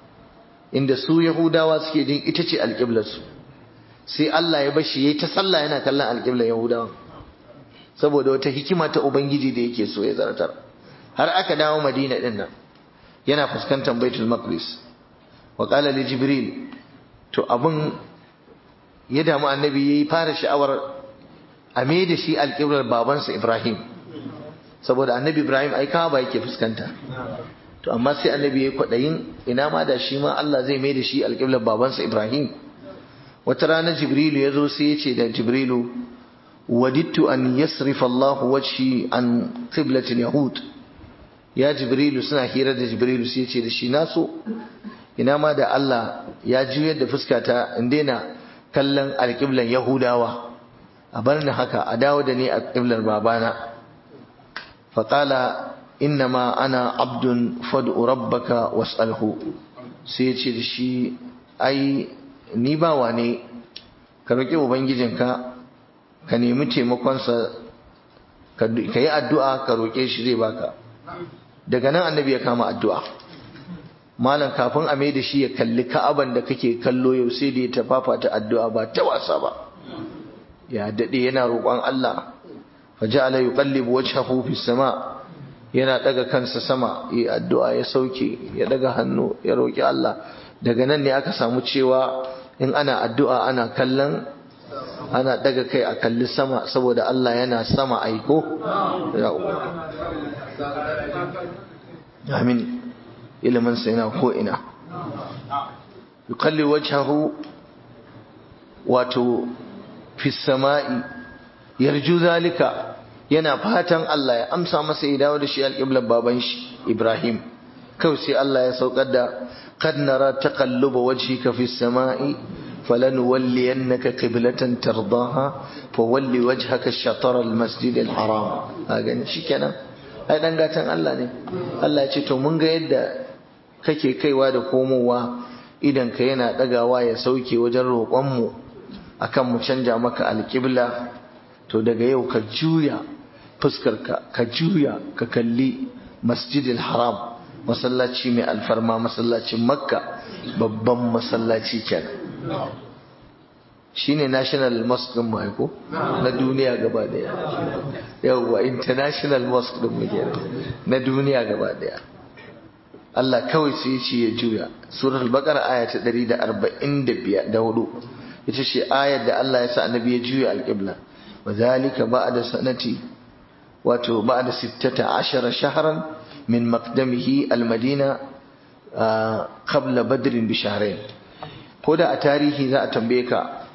inda su yahudawa suke jin ita ce alƙiblarsu sai Allah ya bashi yayi ta sallah yana kallon alƙiblar yahudawa saboda wata hikima ta ubangiji da yake so ya zartar har aka dawo madina din nan yana fuskantar baitul maqdis wa qala li jibril to abun ya damu annabi yayi fara sha'awar a me da shi alƙiblar babansa ibrahim saboda annabi ibrahim ai ba yake fuskanta to amma sai annabi ya kwaɗayin ina ma da shi ma Allah zai mai da shi alƙiblar babansa Ibrahim wata rana Jibrilu ya zo sai ya ce da Jibrilu wadittu an yasrifa Allah wajhi an qiblatil yahud ya Jibrilu suna hira da Jibrilu sai ya ce da shi na so ina ma da Allah ya juyar da fuskata in daina kallon alƙiblar Yahudawa a bar ni haka a dawo da ni a ƙiblar babana faƙala innama ana abdun fad'u rabbaka was'alhu sai ya ce da shi ai ni bawa ne ka roƙi ubangijinka ka nemi taimakonsa ka yi addu'a ka roƙe shi zai baka daga nan annabi ya kama addu'a malam kafin a da shi ya kalli ka'aban da kake kallo yau sai da ya tafafa ta addu'a ba ta wasa ba ya daɗe yana roƙon Allah fa ja'ala yuqallibu wajhahu fis sama' yana daga kansa sama yi addu'a ya sauke ya daga hannu ya roƙi Allah daga nan ne aka samu cewa in ana addu'a ana kallon ana daga kai a kalli sama saboda Allah yana sama aiko amin ilimin sa yana ko ina yukalli wajhahu wato fi sama'i yarju zalika yana fatan Allah ya amsa masa ya dawo da shi alƙiblar baban shi Ibrahim kawai sai Allah ya saukar da qad nara taqalluba wajhika fi samai falanuwalliyannaka qiblatan tardaha fawalli wajhaka ash-shatr al-masjid al-haram hagan shikenan ai dan gatan Allah ne Allah ya ce to mun ga yadda kake kaiwa da komowa idan ka yana dagawa ya sauke wajen roƙon mu akan mu canja maka alƙibla to daga yau ka juya fuskarka ka juya ka kalli masjidil haram masallaci mai alfarma masallacin makka babban masallaci kenan shine national mosque din mu aiko na duniya gaba daya yawwa international mosque din mu kenan na duniya gaba daya Allah kawai sai ce ya juya suratul baqara aya ta 145 da hudu ita ce ayar da Allah ya sa annabi ya juya alqibla وذلك بعد سنة wato بعد ستة عشر شهرا من مقدمه المدينة قبل بدر بشهرين koda a tarihi za a tambaye ka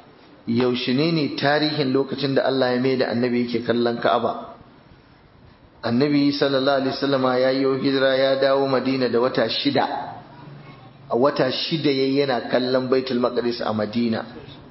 yaushe ne ne tarihin lokacin da Allah ya mai da annabi yake kallon Ka'aba annabi sallallahu alaihi wasallama ya yi hijira ya dawo Madina da wata shida a wata shida yayi yana kallon Baitul Maqdis a Madina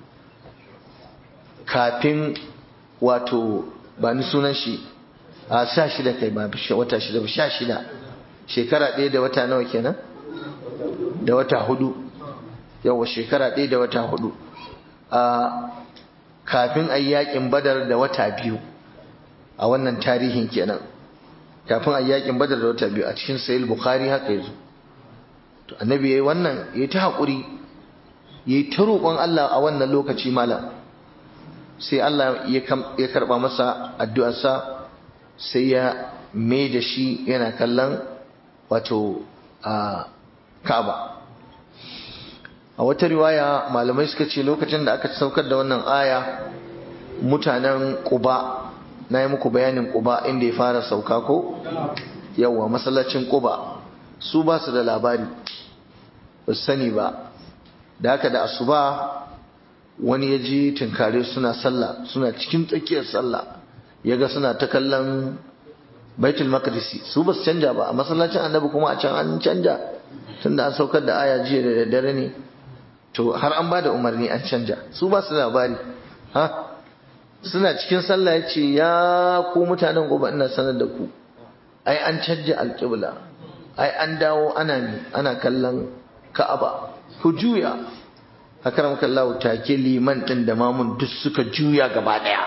kafin wato ba ni sunan shi a sha shida kai ba wata shida ba sha shida shekara ɗaya da wata nawa kenan da wata hudu yawa shekara ɗaya da wata hudu a kafin a yakin badar da wata biyu a wannan tarihin kenan kafin a yakin badar da wata biyu a cikin sayil bukhari haka yazo to annabi yayi wannan yayi ta hakuri yayi ta roƙon Allah a wannan lokaci malam sai Allah ya karba masa addu'arsa sai ya mai da shi yana kallon wato a Ka'aba a wata riwaya malamai suka ce lokacin da aka saukar da wannan aya mutanen Quba na yi muku bayanin Quba inda ya fara sauka ko yawa masallacin Quba su ba su da labari ba su sani ba da haka da asuba wani ya ji tunkare suna sallah suna cikin tsakiyar sallah ya ga suna ta kallon baitul maqdisi su ba su canja ba a masallacin annabi kuma a can an canja tunda an saukar da aya jiya da daddare ne to har an ba da umarni an canja su ba su labari ha suna cikin sallah ya ce ya ku mutanen gobe ina sanar da ku ai an canja alƙibla ai an dawo ana ne ana kallon ka'aba ku juya akaram kallahu take liman din da mamun duk suka juya gaba daya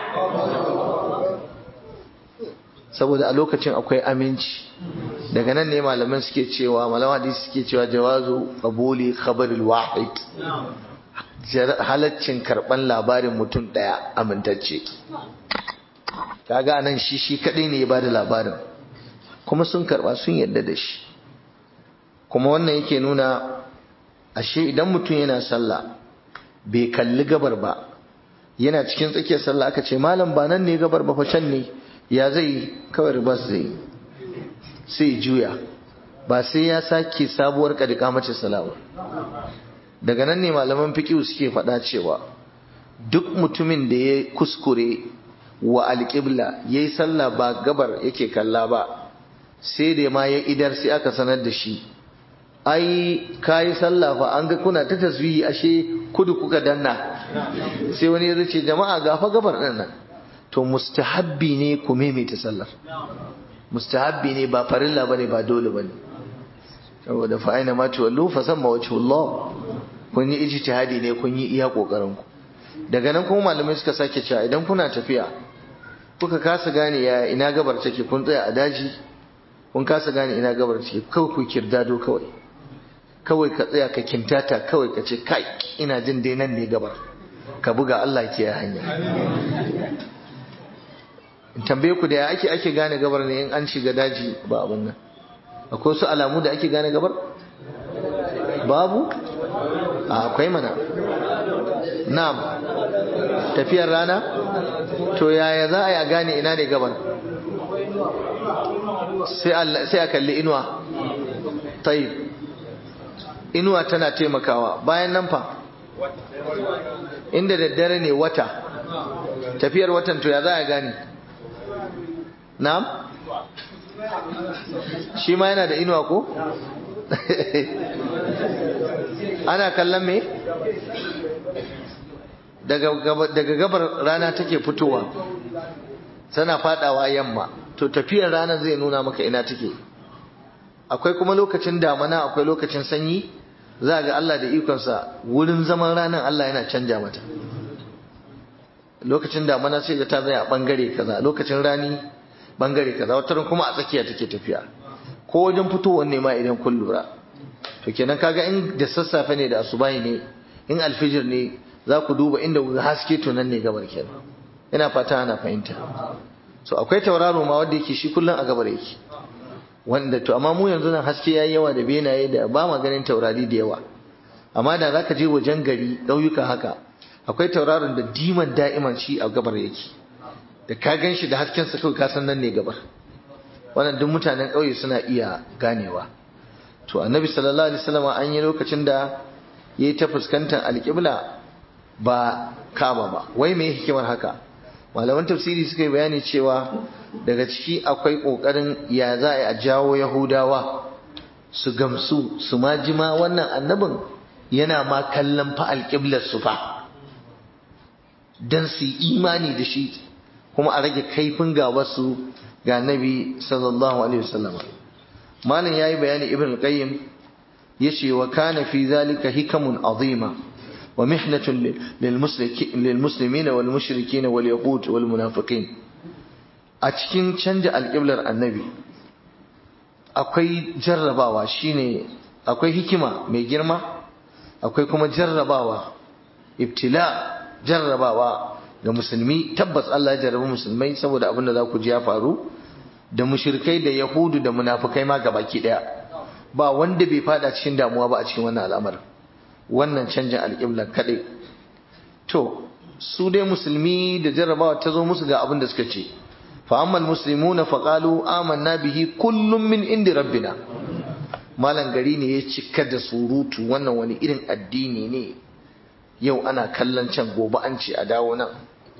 saboda a lokacin akwai aminci daga nan ne malaman suke cewa malaman hadisi suke cewa jawazu qabuli khabaril wahid halaccin karban labarin mutum daya amintacce kaga nan shi shi kadai ne ya bada labarin kuma sun karba sun yadda da shi kuma wannan yake nuna ashe idan mutum yana sallah bai kalli gabar ba yana cikin tsakiyar sallah aka ce malam ba nan ne gabar ba fa can ne ya zai kawai ribas zai sai juya ba sai ya sake sabuwar kadika mace salawa daga nan ne malaman fiqh suke faɗa cewa duk mutumin da ya kuskure wa alƙibla yayi sallah ba gabar yake kalla ba sai da ma ya idar sai aka sanar da shi ai kayi sallah fa an ga kuna ta tasbihi ashe kudu kuka danna sai wani ya ce jama'a ga fa gabar din nan to mustahabbi ne ku maimaita sallar mustahabbi ne ba farilla bane ba dole bane saboda fa aina ma tuwallu fa samma wajhullah kun yi ijtihadi ne kun yi iya kokarin ku daga nan kuma malamai suka sake cewa idan kuna tafiya kuka kasa gane ya ina gabar take kun tsaya a daji kun kasa gane ina gabar take kawai ku kirdado kawai kawai ka tsaya ka kintata kawai ka ce kai ina jin dai nan ne gabar ka buga Allah ke ya hanya in tambaye ku da ya ake ake gane gabar ne in an shiga daji ba abun nan akwai su alamu da ake gane gabar babu akwai mana na'am tafiyar rana to yaya za a yi a gane ina ne gabar sai a kalli inuwa tayyib inuwa tana taimakawa bayan nan fa inda daddare ne wata tafiyar watan to ya za a gani na'am shi ma yana da inuwa ko ana kallon me daga gabar rana take fitowa tana fadawa yamma to tafiyar rana zai nuna maka ina take akwai kuma lokacin damana akwai lokacin sanyi za ga Allah da ikonsa wurin zaman ranar Allah yana canja mata lokacin damana sai ga ta zai a bangare kaza lokacin rani bangare kaza wata kuma a tsakiya take tafiya ko wajen fitowar ne ma idan kun lura to kenan kaga in da sassafe ne da asubahi ne in alfijir ne za ku duba inda haske to nan ne gabar kenan ina fata ana fahimta so akwai tauraro ma wanda yake shi kullum a gabar yake wanda to amma mu yanzu nan haske yayi yawa da benaye da ba ma ganin taurari da yawa amma da zaka je wajen gari ƙauyuka haka akwai tauraron da diman da'iman shi a gabar yake da ka gan shi da hasken sa kawai ka san nan ne gabar wannan duk mutanen ƙauye suna iya ganewa to annabi sallallahu alaihi wasallam an yi lokacin da yayi ta fuskantar alƙibla ba kaba ba wai me hikimar haka malaman tafsiri suka yi bayani cewa daga ciki akwai kokarin ya za a jawo yahudawa su gamsu su ma jima wannan annabin yana ma kallon fa alƙiblar su fa don su yi imani da shi kuma a rage kaifin gawarsu ga nabi sallallahu alaihi wasallam malam yayi bayani ibn qayyim yace wa kana fi zalika hikamun azima wa mihnatun lil muslimin wal mushrikin wal yahud wal munafiqin a cikin canja alƙiblar annabi akwai jarrabawa shine akwai hikima mai girma akwai kuma jarrabawa ibtila jarrabawa ga musulmi tabbas Allah ya jarrabi musulmai saboda abin da za ku ji ya faru da mushrikai da yahudu da munafikai ma gabaki daya ba wanda bai fada cikin damuwa ba a cikin wannan al'amar wannan canjin alƙibla kadai to su dai musulmi da jarrabawa ta zo musu ga abin da suka ce fa ammal muslimuna fa qalu amanna bihi kullum min indi rabbina malan gari ne ya cika da surutu wannan wani irin addini ne yau ana kallon can gobe an ce a dawo nan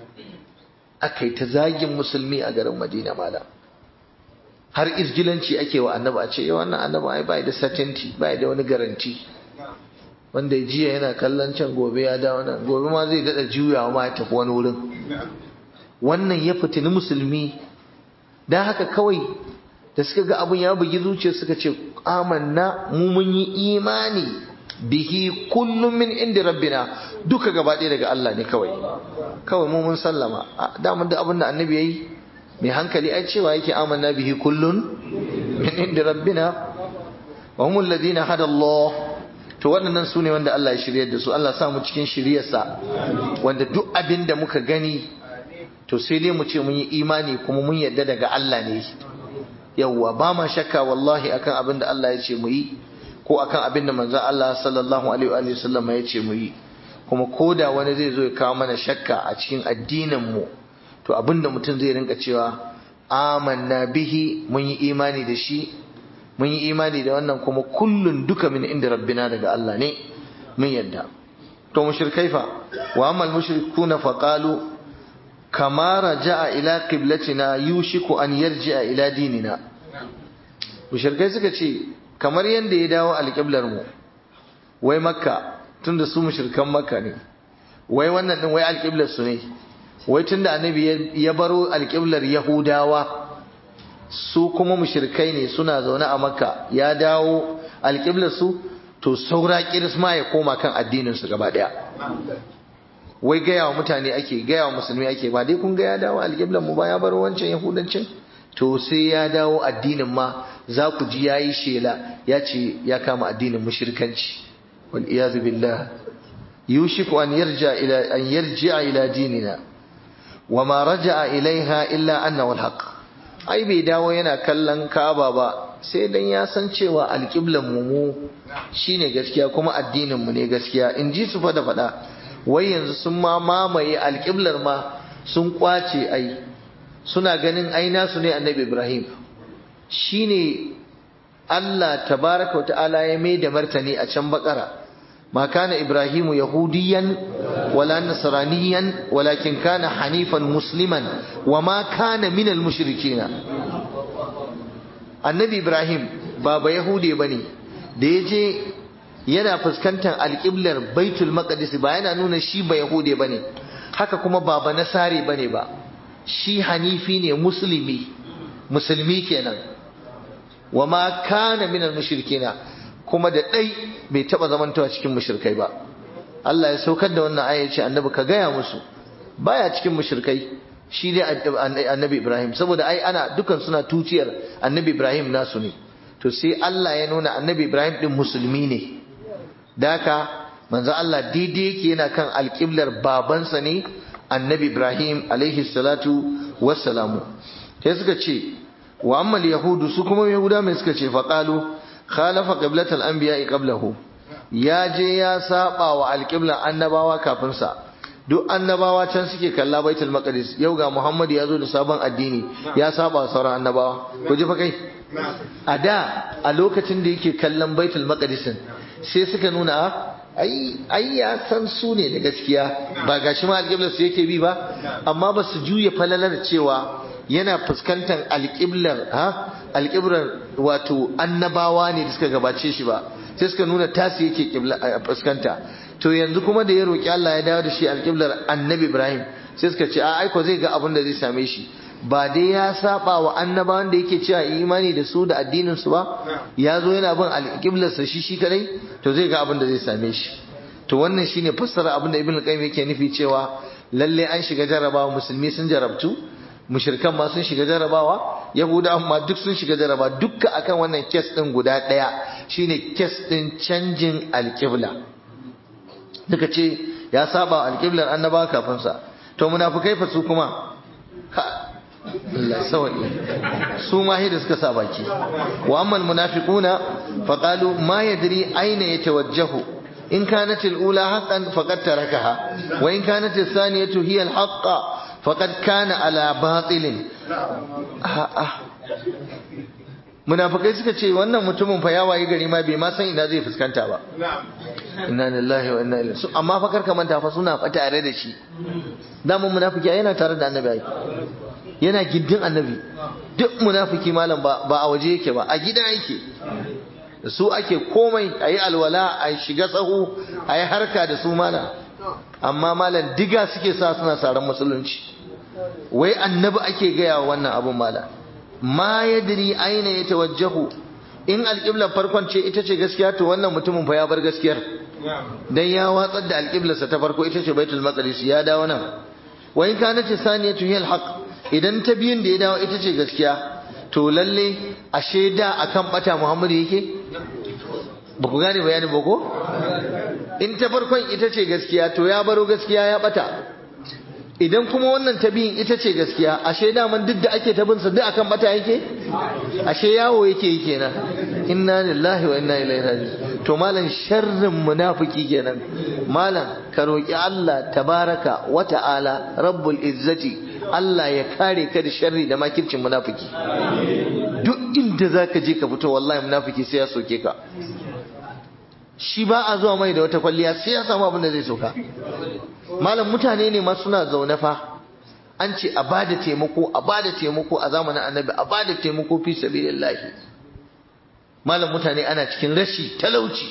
aka yi ta zagin musulmi a garin madina malam har irgilanci ake wa annaba a ce yau wannan annaba ai bai da certainty bai da wani garanti wanda jiya yana kallon can gobe ya dawo nan gobe ma zai dada juyawa ma ya tafi wani wurin wannan ya fitini musulmi dan haka kawai da suka ga abin ya bugi zuciya suka ce amanna mu mun yi imani bihi kullum min inda rabbina duka gaba ɗaya daga Allah ne kawai kawai mu mun sallama daman da abin da annabi yayi mai hankali ai cewa yake amanna bihi kullun min inda rabbina wa humul ladina hada Allah to waɗannan su ne wanda Allah ya shiryar da su Allah sa mu cikin shiryarsa wanda duk abin da muka gani to sai dai mu ce mun yi imani kuma mun yarda daga Allah ne yawwa ba ma shakka wallahi akan abin da Allah ya ce mu yi ko akan abin da manzon Allah sallallahu alaihi wa sallam ya ce mu yi kuma koda wani zai zo ya kawo mana shakka a cikin addinin mu to abin da mutum zai rinka cewa amanna bihi mun yi imani da shi mun yi imani da wannan kuma kullun duka min inda rabbina daga Allah ne mun yadda to mushrikai fa wa amal mushrikuna fa qalu kama raja'a ila qiblatina yushiku an yarji'a ila dinina mushrikai suka ce kamar yanda ya dawo alqiblar mu wai makka tunda su mushrikan makka ne wai wannan din wai alqiblar su ne wai tunda annabi ya baro alqiblar yahudawa su kuma mushrikai ne suna zaune a makka ya dawo alqiblar su to saura kirisma ya koma kan addinin su gaba daya wai gaya wa mutane ake gaya wa musulmi ake ba dai kun ga ya dawo alƙiblan mu ba ya bar wancan yahudancin to sai ya dawo addinin ma za ku ji yayi shela ya ce ya kama addinin mushrikanci wal iyaz billah yushiku an yarja ila an yarji'a ila dinina wa ma raja'a ilaiha illa annahu alhaq ai bai dawo yana kallon Ka'aba ba sai dan ya san cewa alƙiblan mu mu shine gaskiya kuma addinin mu ne gaskiya in ji su fa da faɗa wai yanzu sun ma mamaye alƙiblar ma sun kwace ai suna ganin ai nasu ne annabi Ibrahim shine Allah tabaraka wa ta'ala ya mai da martani a can bakara ma kana Ibrahimu yahudiyan wala nasraniyan walakin kana hanifan musliman wa ma kana minal mushrikina annabi Ibrahim ba ba yahude bane da yaje yana fuskantar alƙiblar baitul maqdis ba yana nuna shi ba yahude bane haka kuma ba ba nasare bane ba shi hanifi ne musulmi musulmi kenan wa ma kana minal mushrikina kuma da dai bai taba zamantawa cikin mushrikai ba Allah ya saukar da wannan aya ce annabi ka gaya musu baya cikin mushrikai shi ne annabi Ibrahim saboda ai ana dukan suna tuciyar annabi Ibrahim nasu ne to sai Allah ya nuna annabi Ibrahim din musulmi ne daka manzo Allah daidai yake yana kan alƙiblar babansa ne annabi Ibrahim alaihi salatu wassalamu sai suka ce wa amma yahudu su kuma yahuda mai suka ce faqalu khalafa qiblatal anbiya'i qablahu ya je ya saba wa alƙiblar annabawa kafin sa duk annabawa can suke kalla baitul maqdis yau ga Muhammad ya zo da sabon addini ya saba sauran annabawa ku ji fa kai a da a lokacin da yake kallon baitul maqdis sai suka nuna ai ya san su ne da gaskiya ba gashi ma alƙiblar su yake bi ba amma ba su juya falalar cewa yana fuskantar alƙiblar ha alƙiblar wato annabawa ne da suka gabace shi ba sai suka nuna tasi yake fuskanta to yanzu kuma da ya roƙi Allah ya dawo da shi alƙiblar annabi Ibrahim sai suka ce a aiko zai ga abin da zai same shi ba dai ya saba wa annabawan da yake cewa imani da su da addinin su ba ya zo yana bin alƙiblar sa shi shi kadai to zai ga abin da zai same shi to wannan shine fassara abin da Ibn Qayyim yake nufi cewa lalle an shiga jarabawa musulmi sun jarabtu mushrikan ma sun shiga jarabawa yahuda ma duk sun shiga jaraba dukka akan wannan kes din guda daya shine kes din canjin alƙibla duka ce ya saba alƙiblar annabawa kafin sa to munafikai fa su kuma Allah sawai su ma da suka sa baki wa amma almunafiquna faqalu ma yadri aina yatawajjahu in kanat alula haqqan faqad tarakaha wa in kanat athaniyatu hiya alhaqqa faqad kana ala batilin munafikai suka ce wannan mutumin fa ya wayi gari ma bai ma san ina zai fuskanta ba inna lillahi wa inna ilaihi amma fa karka manta fa suna fa tare da shi damun munafiki yana tare da annabi ai yana gindin annabi duk munafiki malam ba ba a waje yake ba a gida yake su ake komai ayi alwala a shiga tsaho ayi harka da su malam amma malam diga suke sa suna saran musulunci wai annabi ake gaya wa wannan abun malam ma yadri aina ya tawajjahu in alƙiblar farkon ce ita ce gaskiya to wannan mutumin fa ya bar gaskiyar dan ya watsar da alƙiblarsa ta farko ita ce baitul maqdis ya dawo nan wa in kanat saniyatu hiya alhaq idan ta biyun da ya dawo ita ce gaskiya to lalle ashe da akan bata muhammadu yake ba ku gane bayani ba ko in ta farkon ita ce gaskiya to ya baro gaskiya ya bata idan kuma wannan ta biyun ita ce gaskiya ashe daman duk da ake tabinsa duk akan bata yake ashe yawo yake yi kenan inna lillahi wa inna ilaihi raji'un to malam sharrin munafiki kenan malam ka roki Allah tabaraka wa ta'ala rabbul izzati Allah ya kare ka da sharri da makircin munafiki duk inda zaka je ka fito wallahi munafiki sai ya soke ka shi ba a zuwa mai da wata kwalliya sai ya samu abin da zai soka malam mutane ne ma suna zaune fa an ce a bada taimako a bada taimako a zamanin annabi a bada taimako fi sabilillahi malam mutane ana cikin rashi talauci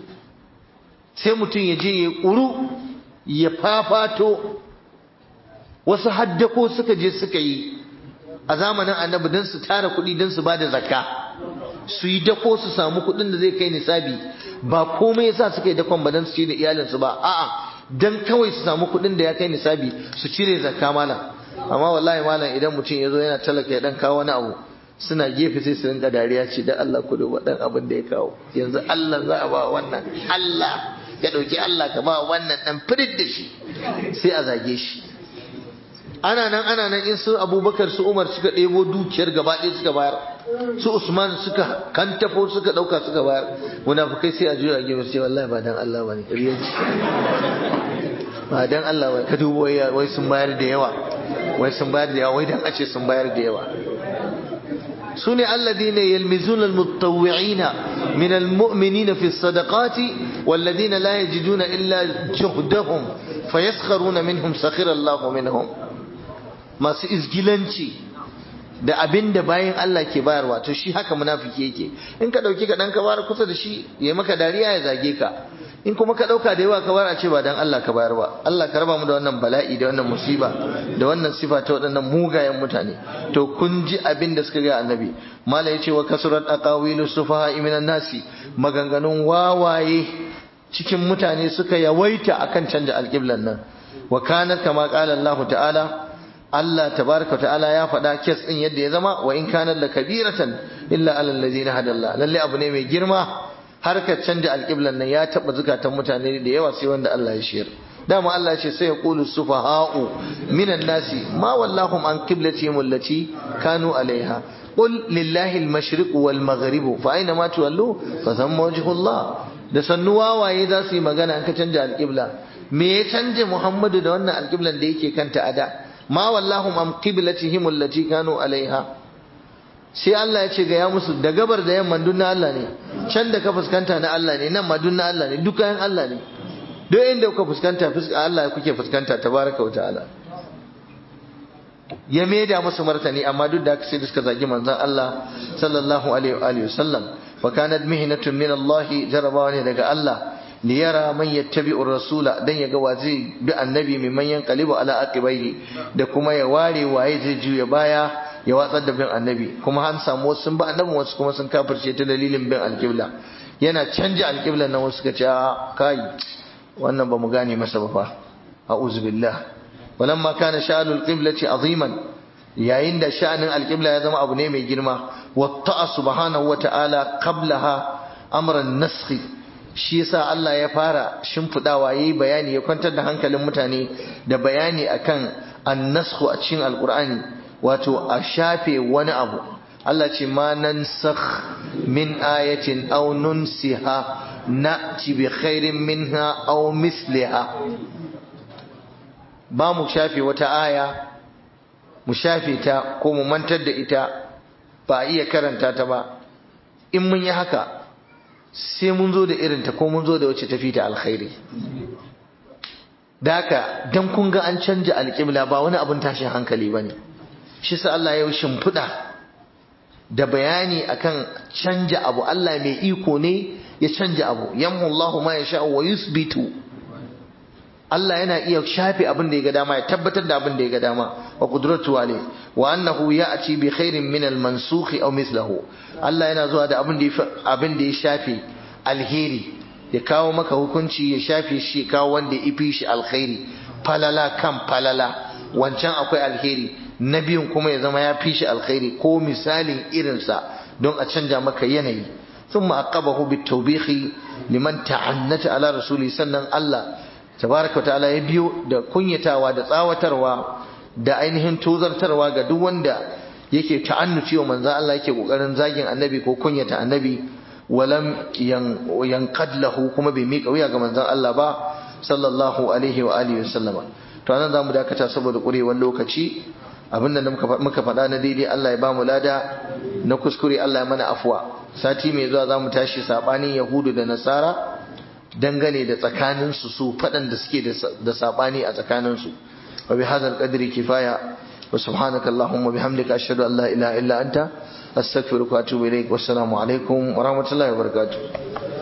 sai mutum ya je ya kuru ya fafato wasu haddako suka je suka yi a zamanin annabi don su tara kuɗi don su bada zakka su yi dako su samu kuɗin da zai kai nisabi ba komai yasa suka yi dakon ba don su ci da iyalinsu ba a'a dan kawai su samu kuɗin da ya kai nisabi su cire zakka malam amma wallahi malam idan mutum ya zo yana talaka ya dan kawo wani abu suna gefe sai su rinka dariya ce dan Allah ku duba dan abin da ya kawo yanzu Allah za a ba wannan Allah ya dauki Allah ka ba wannan dan firid da shi sai a zage shi ana nan ana nan in su Abubakar su Umar suka ɗebo dukiyar gaba ɗaya suka bayar su Usman suka kantafo suka ɗauka suka bayar munafukai sai a juya gefe sai wallahi ba dan Allah bane riyaji ba dan Allah ba ka dubo wai sun bayar da yawa wai sun bayar da yawa wai dan a ce sun bayar da yawa سنة الذين يلمزون المتطوعين من المؤمنين في الصدقات والذين لا يجدون إلا جهدهم فيسخرون منهم سخر الله منهم ما سيزجلنشي da abin da bayan Allah ke bayarwa to shi haka munafiki yake in ka dauki ka dan ka bayar kusa da shi ya maka dariya ya zage ka in kuma ka dauka da yawa ka bayar a ce ba dan Allah ka bayar ba Allah ka raba mu da wannan bala'i da wannan musiba da wannan sifa ta waɗannan mugayen mutane to kun ji abin da suka ga annabi mala yace wa kasurat aqawilu sufaha minan nasi maganganun wawaye cikin mutane suka yawaita akan canja alqiblan nan wa kana kama qala Allah ta'ala Allah tabaraka ta'ala ya faɗa kes ɗin yadda ya zama wa in kana la kabiratan illa alal ladina hadalla lalle abu ne mai girma harkar canja alƙiblan nan ya taɓa zukatan mutane da yawa sai wanda Allah ya shiyar dama Allah ya ce sai ya qulu sufaha'u minan nasi ma wallahum an qiblatihim allati kanu alaiha qul lillahi al-mashriq wal maghrib fa aina ma tuwallu fa thamma wajhullah da sannu wawaye za su yi magana an ka canja alƙibla me ya canje Muhammadu da wannan alƙiblan da yake kanta a da ma wallahum am qiblatihim allati kanu alaiha sai Allah ya ce ga ya musu da gabar da yamma dun na Allah ne can da ka fuskanta na Allah ne nan ma dun na Allah ne duka yan Allah ne duk inda kuka fuskanta Allah kuke fuskanta tabaraka wa ta'ala ya maida musu martani amma duk da haka sai da suka zagi manzon Allah sallallahu alaihi wa sallam wa kanat mihnatun min Allah jarabawa ne daga Allah li yara man yattabi'u rasula dan yaga wa zai bi annabi mai manyan qalibu ala aqibaihi da kuma ya ware waye zai juya baya ya watsar da bin annabi kuma an samu wasu sun ba annabi wasu kuma sun kafirce ta dalilin bin alqibla yana canja alqiblan nan wasu suka ce kai wannan ba mu gane masa ba fa a'udhu billah walamma kana sha'anul qiblati aziman yayin da sha'anin alqibla ya zama abu ne mai girma watta'a subhanahu wata'ala qablaha amran naskhi shi yasa Allah ya fara shimfidawa yayi bayani ya kwantar da hankalin mutane da bayani akan an-naskhu a cikin alqur'ani wato a shafe wani abu Allah ce ma nansakh min ayatin aw nunsiha na'ti bi khairin minha aw misliha ba mu shafe wata aya mu shafe ta ko mu mantar da ita ba a iya karanta ta ba in mun yi haka sai mun zo da irinta ko mun zo da wacce tafi ta alkhairi da haka dan kun ga an canja alƙibla ba wani abin tashin hankali bane shi sa Allah ya shimfiɗa da bayani akan canja abu Allah mai iko ne ya canja abu yamhu Allahu ma yasha wa yusbitu Allah yana iya shafe abin da ya ga dama ya tabbatar da abin da ya ga dama wa qudratu alayh wa annahu ya'ti bi khairin min al-mansukh aw mithluhu Allah yana zuwa da abin da ya abin da ya shafe alheri ya kawo maka hukunci ya shafe shi kawo wanda ya fi shi alkhairi falala kan falala wancan akwai alheri na biyun kuma ya zama ya fi shi alkhairi ko misalin irinsa don a canja maka yanayi ثم أقبه بالتوبيخ لمن تعنت على رسوله sannan Allah tabaraka ta'ala ya biyo da kunyatawa da tsawatarwa da ainihin tozartarwa ga duk wanda yake ta'annuci wa manzo Allah yake kokarin zagin annabi ko kunyata annabi walam yanqad lahu kuma bai mika wuya ga manzon Allah ba sallallahu alaihi wa alihi wasallama to anan zamu dakata saboda kurewar lokaci abinda da muka faɗa na daidai Allah ya bamu lada na kuskure Allah ya mana afwa sati mai zuwa zamu tashi sabanin yahudu da nasara dangane da tsakaninsu su faɗan da suke da saɓani a tsakaninsu wa bi hadal qadri kifaya wa subhanaka allahumma bihamdika ashhadu an la ilaha illa anta astaghfiruka wa atubu ilaik wassalamu alaikum wa rahmatullahi wa barakatuh